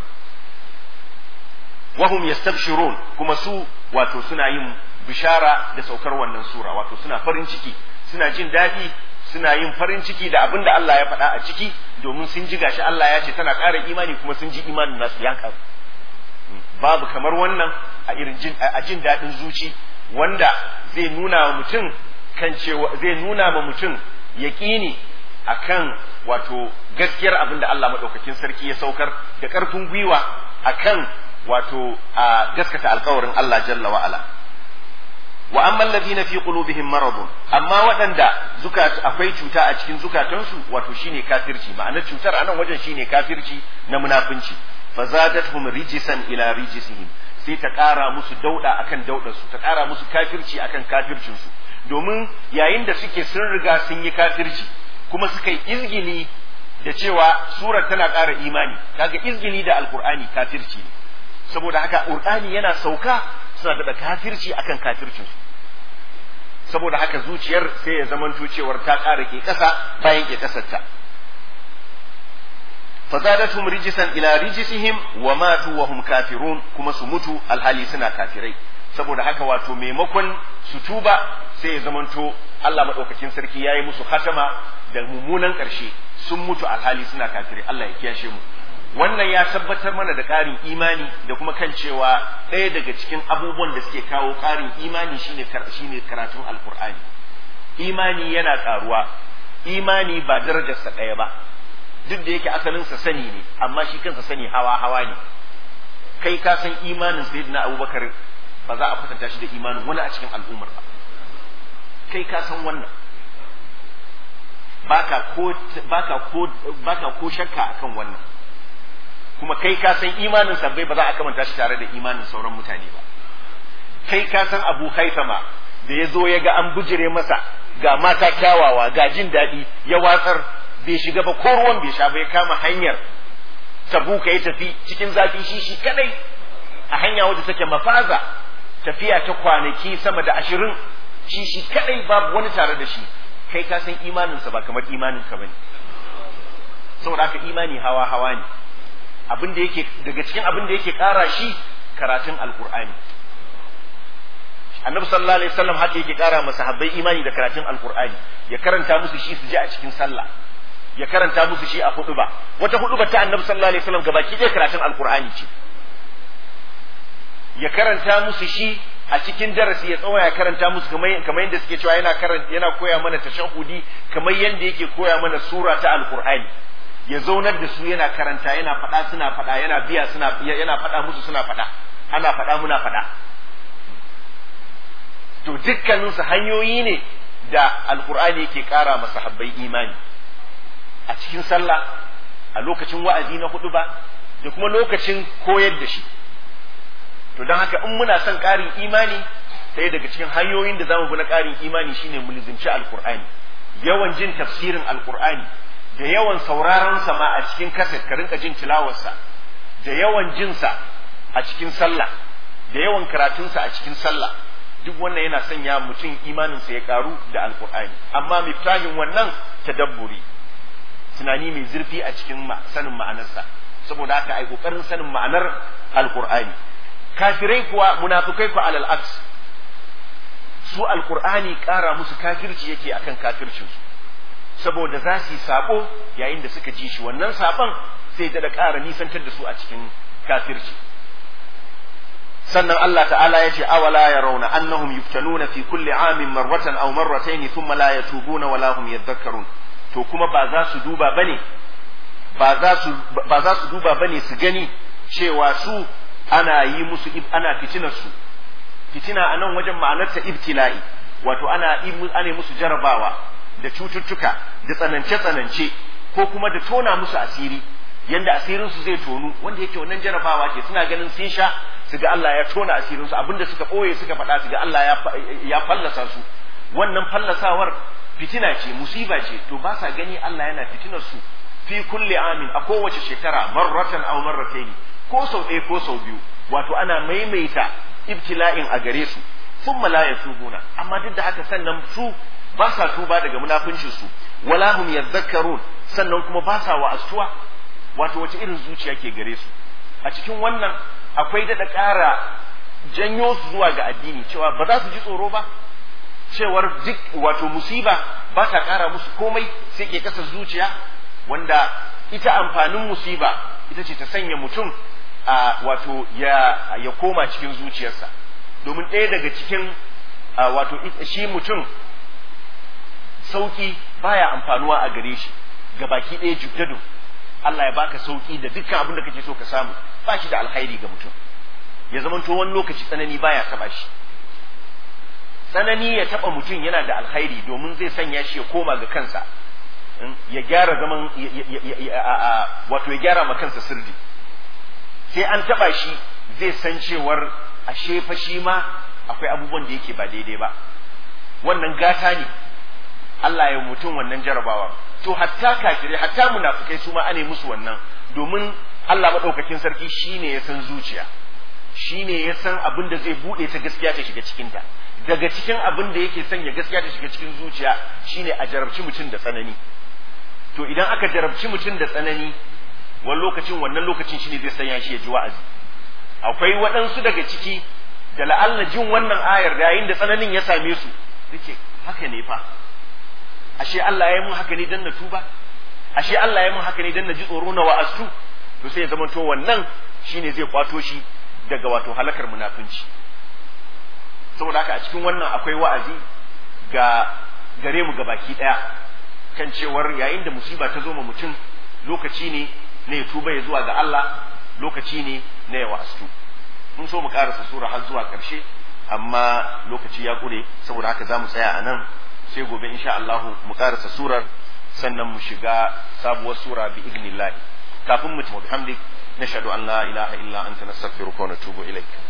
wahum yastabshirun kuma su wato suna yin bishara da saukar wannan sura wato suna farin ciki suna jin daɗi suna yin farin ciki da abin da Allah ya faɗa a ciki domin sun ji gashi Allah ya ce tana ƙara imani kuma sun ji imanin nasu ya ƙaru babu kamar wannan a irin jin a jin daɗin zuci wanda zai nuna wa mutum kan cewa zai nuna ma mutum yaƙini akan wato gaskiyar abin da Allah maɗaukakin sarki ya saukar da ƙarfin gwiwa akan wato a gaskata alkawarin Allah jalla wa ala wa amma alladhina fi qulubihim maradun amma waɗanda zukat akwai cuta a cikin zukatansu wato shine kafirci ma'anar cutar anan wajen shine kafirci na munafunci fazadatuhum rijisan ila rijisihim sai ta ƙara musu dauda akan daudarsu ta ƙara musu kafirci akan kafircinsu domin yayin da suke sun riga sun yi kafirci kuma suka yi izgili da cewa surar tana ƙara imani kaga izgili da alkur'ani kafirci ne saboda haka qur'ani yana sauka suna da kafirci akan kafircinsu saboda haka zuciyar sai ya zamanto cewar ta ƙara ke ƙasa bayan ke ƙasarta fazadatum rijisan ila rijisihim wa matu wa hum kafirun kuma su mutu alhali suna kafirai saboda haka wato maimakon su tuba sai ya zamanto Allah madaukakin sarki yayi musu hatama da mummunan ƙarshe sun mutu alhali suna kafirai Allah ya kiyashe mu wannan ya tabbatar mana da ƙarin imani da kuma kan cewa ɗaya daga cikin abubuwan da suke kawo ƙarin imani shine shine karatun alkur'ani imani yana ƙaruwa imani ba darajarsa ɗaya ba duk da yake asalinsa sani ne amma shi kansa sani hawa hawa ne kai ka san imanin sayyidina abubakar ba za a kwatanta shi da imanin wani a cikin al'ummar ba kai ka san wannan baka ko baka ko baka ko shakka akan wannan kuma kai ka san imanin sabbai ba za a kamanta shi tare da imanin sauran mutane ba kai ka san abu haifama da ya zo ya ga an bujire masa ga mata kyawawa ga jin daɗi ya watsar bai shiga ba ko ruwan bai sha ba ya kama hanyar tabuka ya tafi cikin zafi shi shi kadai a hanya wadda take mafaza tafiya ta kwanaki sama da ashirin shi shi kadai babu wani tare da shi kai ka san imaninsa ba kamar imanin ka bane saboda haka imani hawa hawa ne abin da yake daga cikin abin da yake kara shi karatun alqur'ani annabi sallallahu alaihi wasallam haka yake kara masa habbai imani da karatun alqur'ani ya karanta musu shi su ji a cikin sallah ya karanta musu shi a huduba wata huduba ta annabi sallallahu alaihi wasallam gabaki ɗaya karatun alqur'ani ce ya karanta musu shi a cikin darasi ya tsawa ya karanta musu kamar kamar yadda suke cewa yana karanta yana koya mana tashahudi kamar yadda yake koya mana sura ta alqur'ani ya zaunar da su yana karanta yana faɗa suna faɗa yana biya suna yana faɗa musu suna faɗa ana faɗa muna faɗa to dukkaninsu hanyoyi ne da alqur'ani yake ƙara masa habbai imani a cikin sallah a lokacin wa'azi na hudu ba da kuma lokacin koyar da shi to don haka in muna son ƙarin imani ɗaya daga cikin hanyoyin da zamu bi na ƙarin imani shine mu lizinci alqur'ani yawan jin tafsirin alqur'ani da yawan sauraron sa ma a cikin kaset ka rinka jin tilawarsa da yawan jinsa a cikin sallah da yawan karatunsa a cikin sallah duk wannan yana sanya mutum imaninsa ya karu da alkur'ani amma miftahin wannan tadabburi tunani mai zurfi a cikin sanin ma'anarsa saboda haka ai kokarin sanin ma'anar alkur'ani kafirai kuwa munafikai kuwa alal aks su alkur'ani kara musu kafirci yake akan kafircinsu saboda za su yi sabo yayin da suka ji shi wannan sabon sai da ƙara nisantar da su a cikin kafirci sannan Allah ta'ala ya ce awala ya rauna annahum yuftanuna fi kulli amin marratan aw marratayn thumma la yatubuna wala hum yadhakkarun to kuma ba za su duba bane ba za su ba za su duba bane su gani cewa su ana yi musu ana fitinar su fitina a nan wajen ma'anarta ibtila'i wato ana ana musu jarabawa da cututtuka da tsanance tsanance ko kuma da tona musu asiri yanda asirinsu zai tonu wanda yake wannan jarabawa ce suna ganin sun sha su ga Allah ya tona asirinsu abinda suka ɓoye suka faɗa su ga Allah ya fallasa su wannan fallasawar fitina ce musiba ce to ba sa gani Allah yana fitinar su fi kulli amin a kowace shekara marratan aw marrataini ko sau ɗaya ko sau biyu wato ana maimaita ibtila'in a gare su thumma la yatubuna amma duk da haka sannan su ba sa tuba daga munafincin su wala hum yadhakkarun sannan kuma ba sa wa'astuwa wato wace irin zuciya ke gare su a cikin wannan akwai daɗa ƙara janyo su zuwa ga addini cewa ba za su ji tsoro ba cewar duk wato musiba ba ta ƙara musu komai sai ke kasa zuciya wanda ita amfanin musiba ita ce ta sanya mutum a wato ya, ya koma cikin zuciyarsa domin ɗaya daga cikin wato shi mutum sauki baya amfanuwa a gare shi ga baki ɗaya jubdadu Allah ya baka sauki da dukkan abin da kake so ka samu ba shi da alkhairi ga mutum ya zamanto wani lokaci tsanani baya taba shi tsanani ya taba mutum yana da alkhairi domin zai sanya shi ya koma ga kansa ya gyara zaman wato ya gyara ma kansa sirri sai an taba shi zai san cewar ashe fa shi ma akwai abubuwan da yake ba daidai ba wannan gata ne Allah ya mutum wannan jarabawa to hatta kafirai hatta munafikai su ma ane musu wannan domin Allah madaukakin sarki shine ya san zuciya shine ya san abin da zai bude ta gaskiya ta shiga cikin ta daga cikin abin da yake sanya gaskiya ta shiga cikin zuciya shine a jarabci mutum da tsanani to idan aka jarabci mutum da tsanani wani lokacin wannan lokacin shine zai sanya shi ya ji wa'azi akwai waɗansu daga ciki da la'alla jin wannan ayar da yayin da tsananin ya same su suke haka ne fa ashe Allah ya yi mun haka ne dan na tuba ashe Allah ya yi mun haka ne dan na ji tsoro na wa'astu to sai ya zama to wannan shine zai kwato shi daga wato halakar munafunci saboda haka a cikin wannan akwai wa'azi ga gare mu gabaki daya kan cewar yayin da musiba ta zo ma mutum lokaci ne na ya tuba ya zuwa ga Allah lokaci ne na ya wa'astu mun so mu karasa sura har zuwa karshe amma lokaci ya kure saboda haka za mu tsaya a nan sai gobe insha Allah mu karasa surar sannan mu shiga sabuwar sura bi idnillah kafin mu tafi bihamdik nashhadu an la ilaha illa anta nastaghfiruka wa natubu ilaik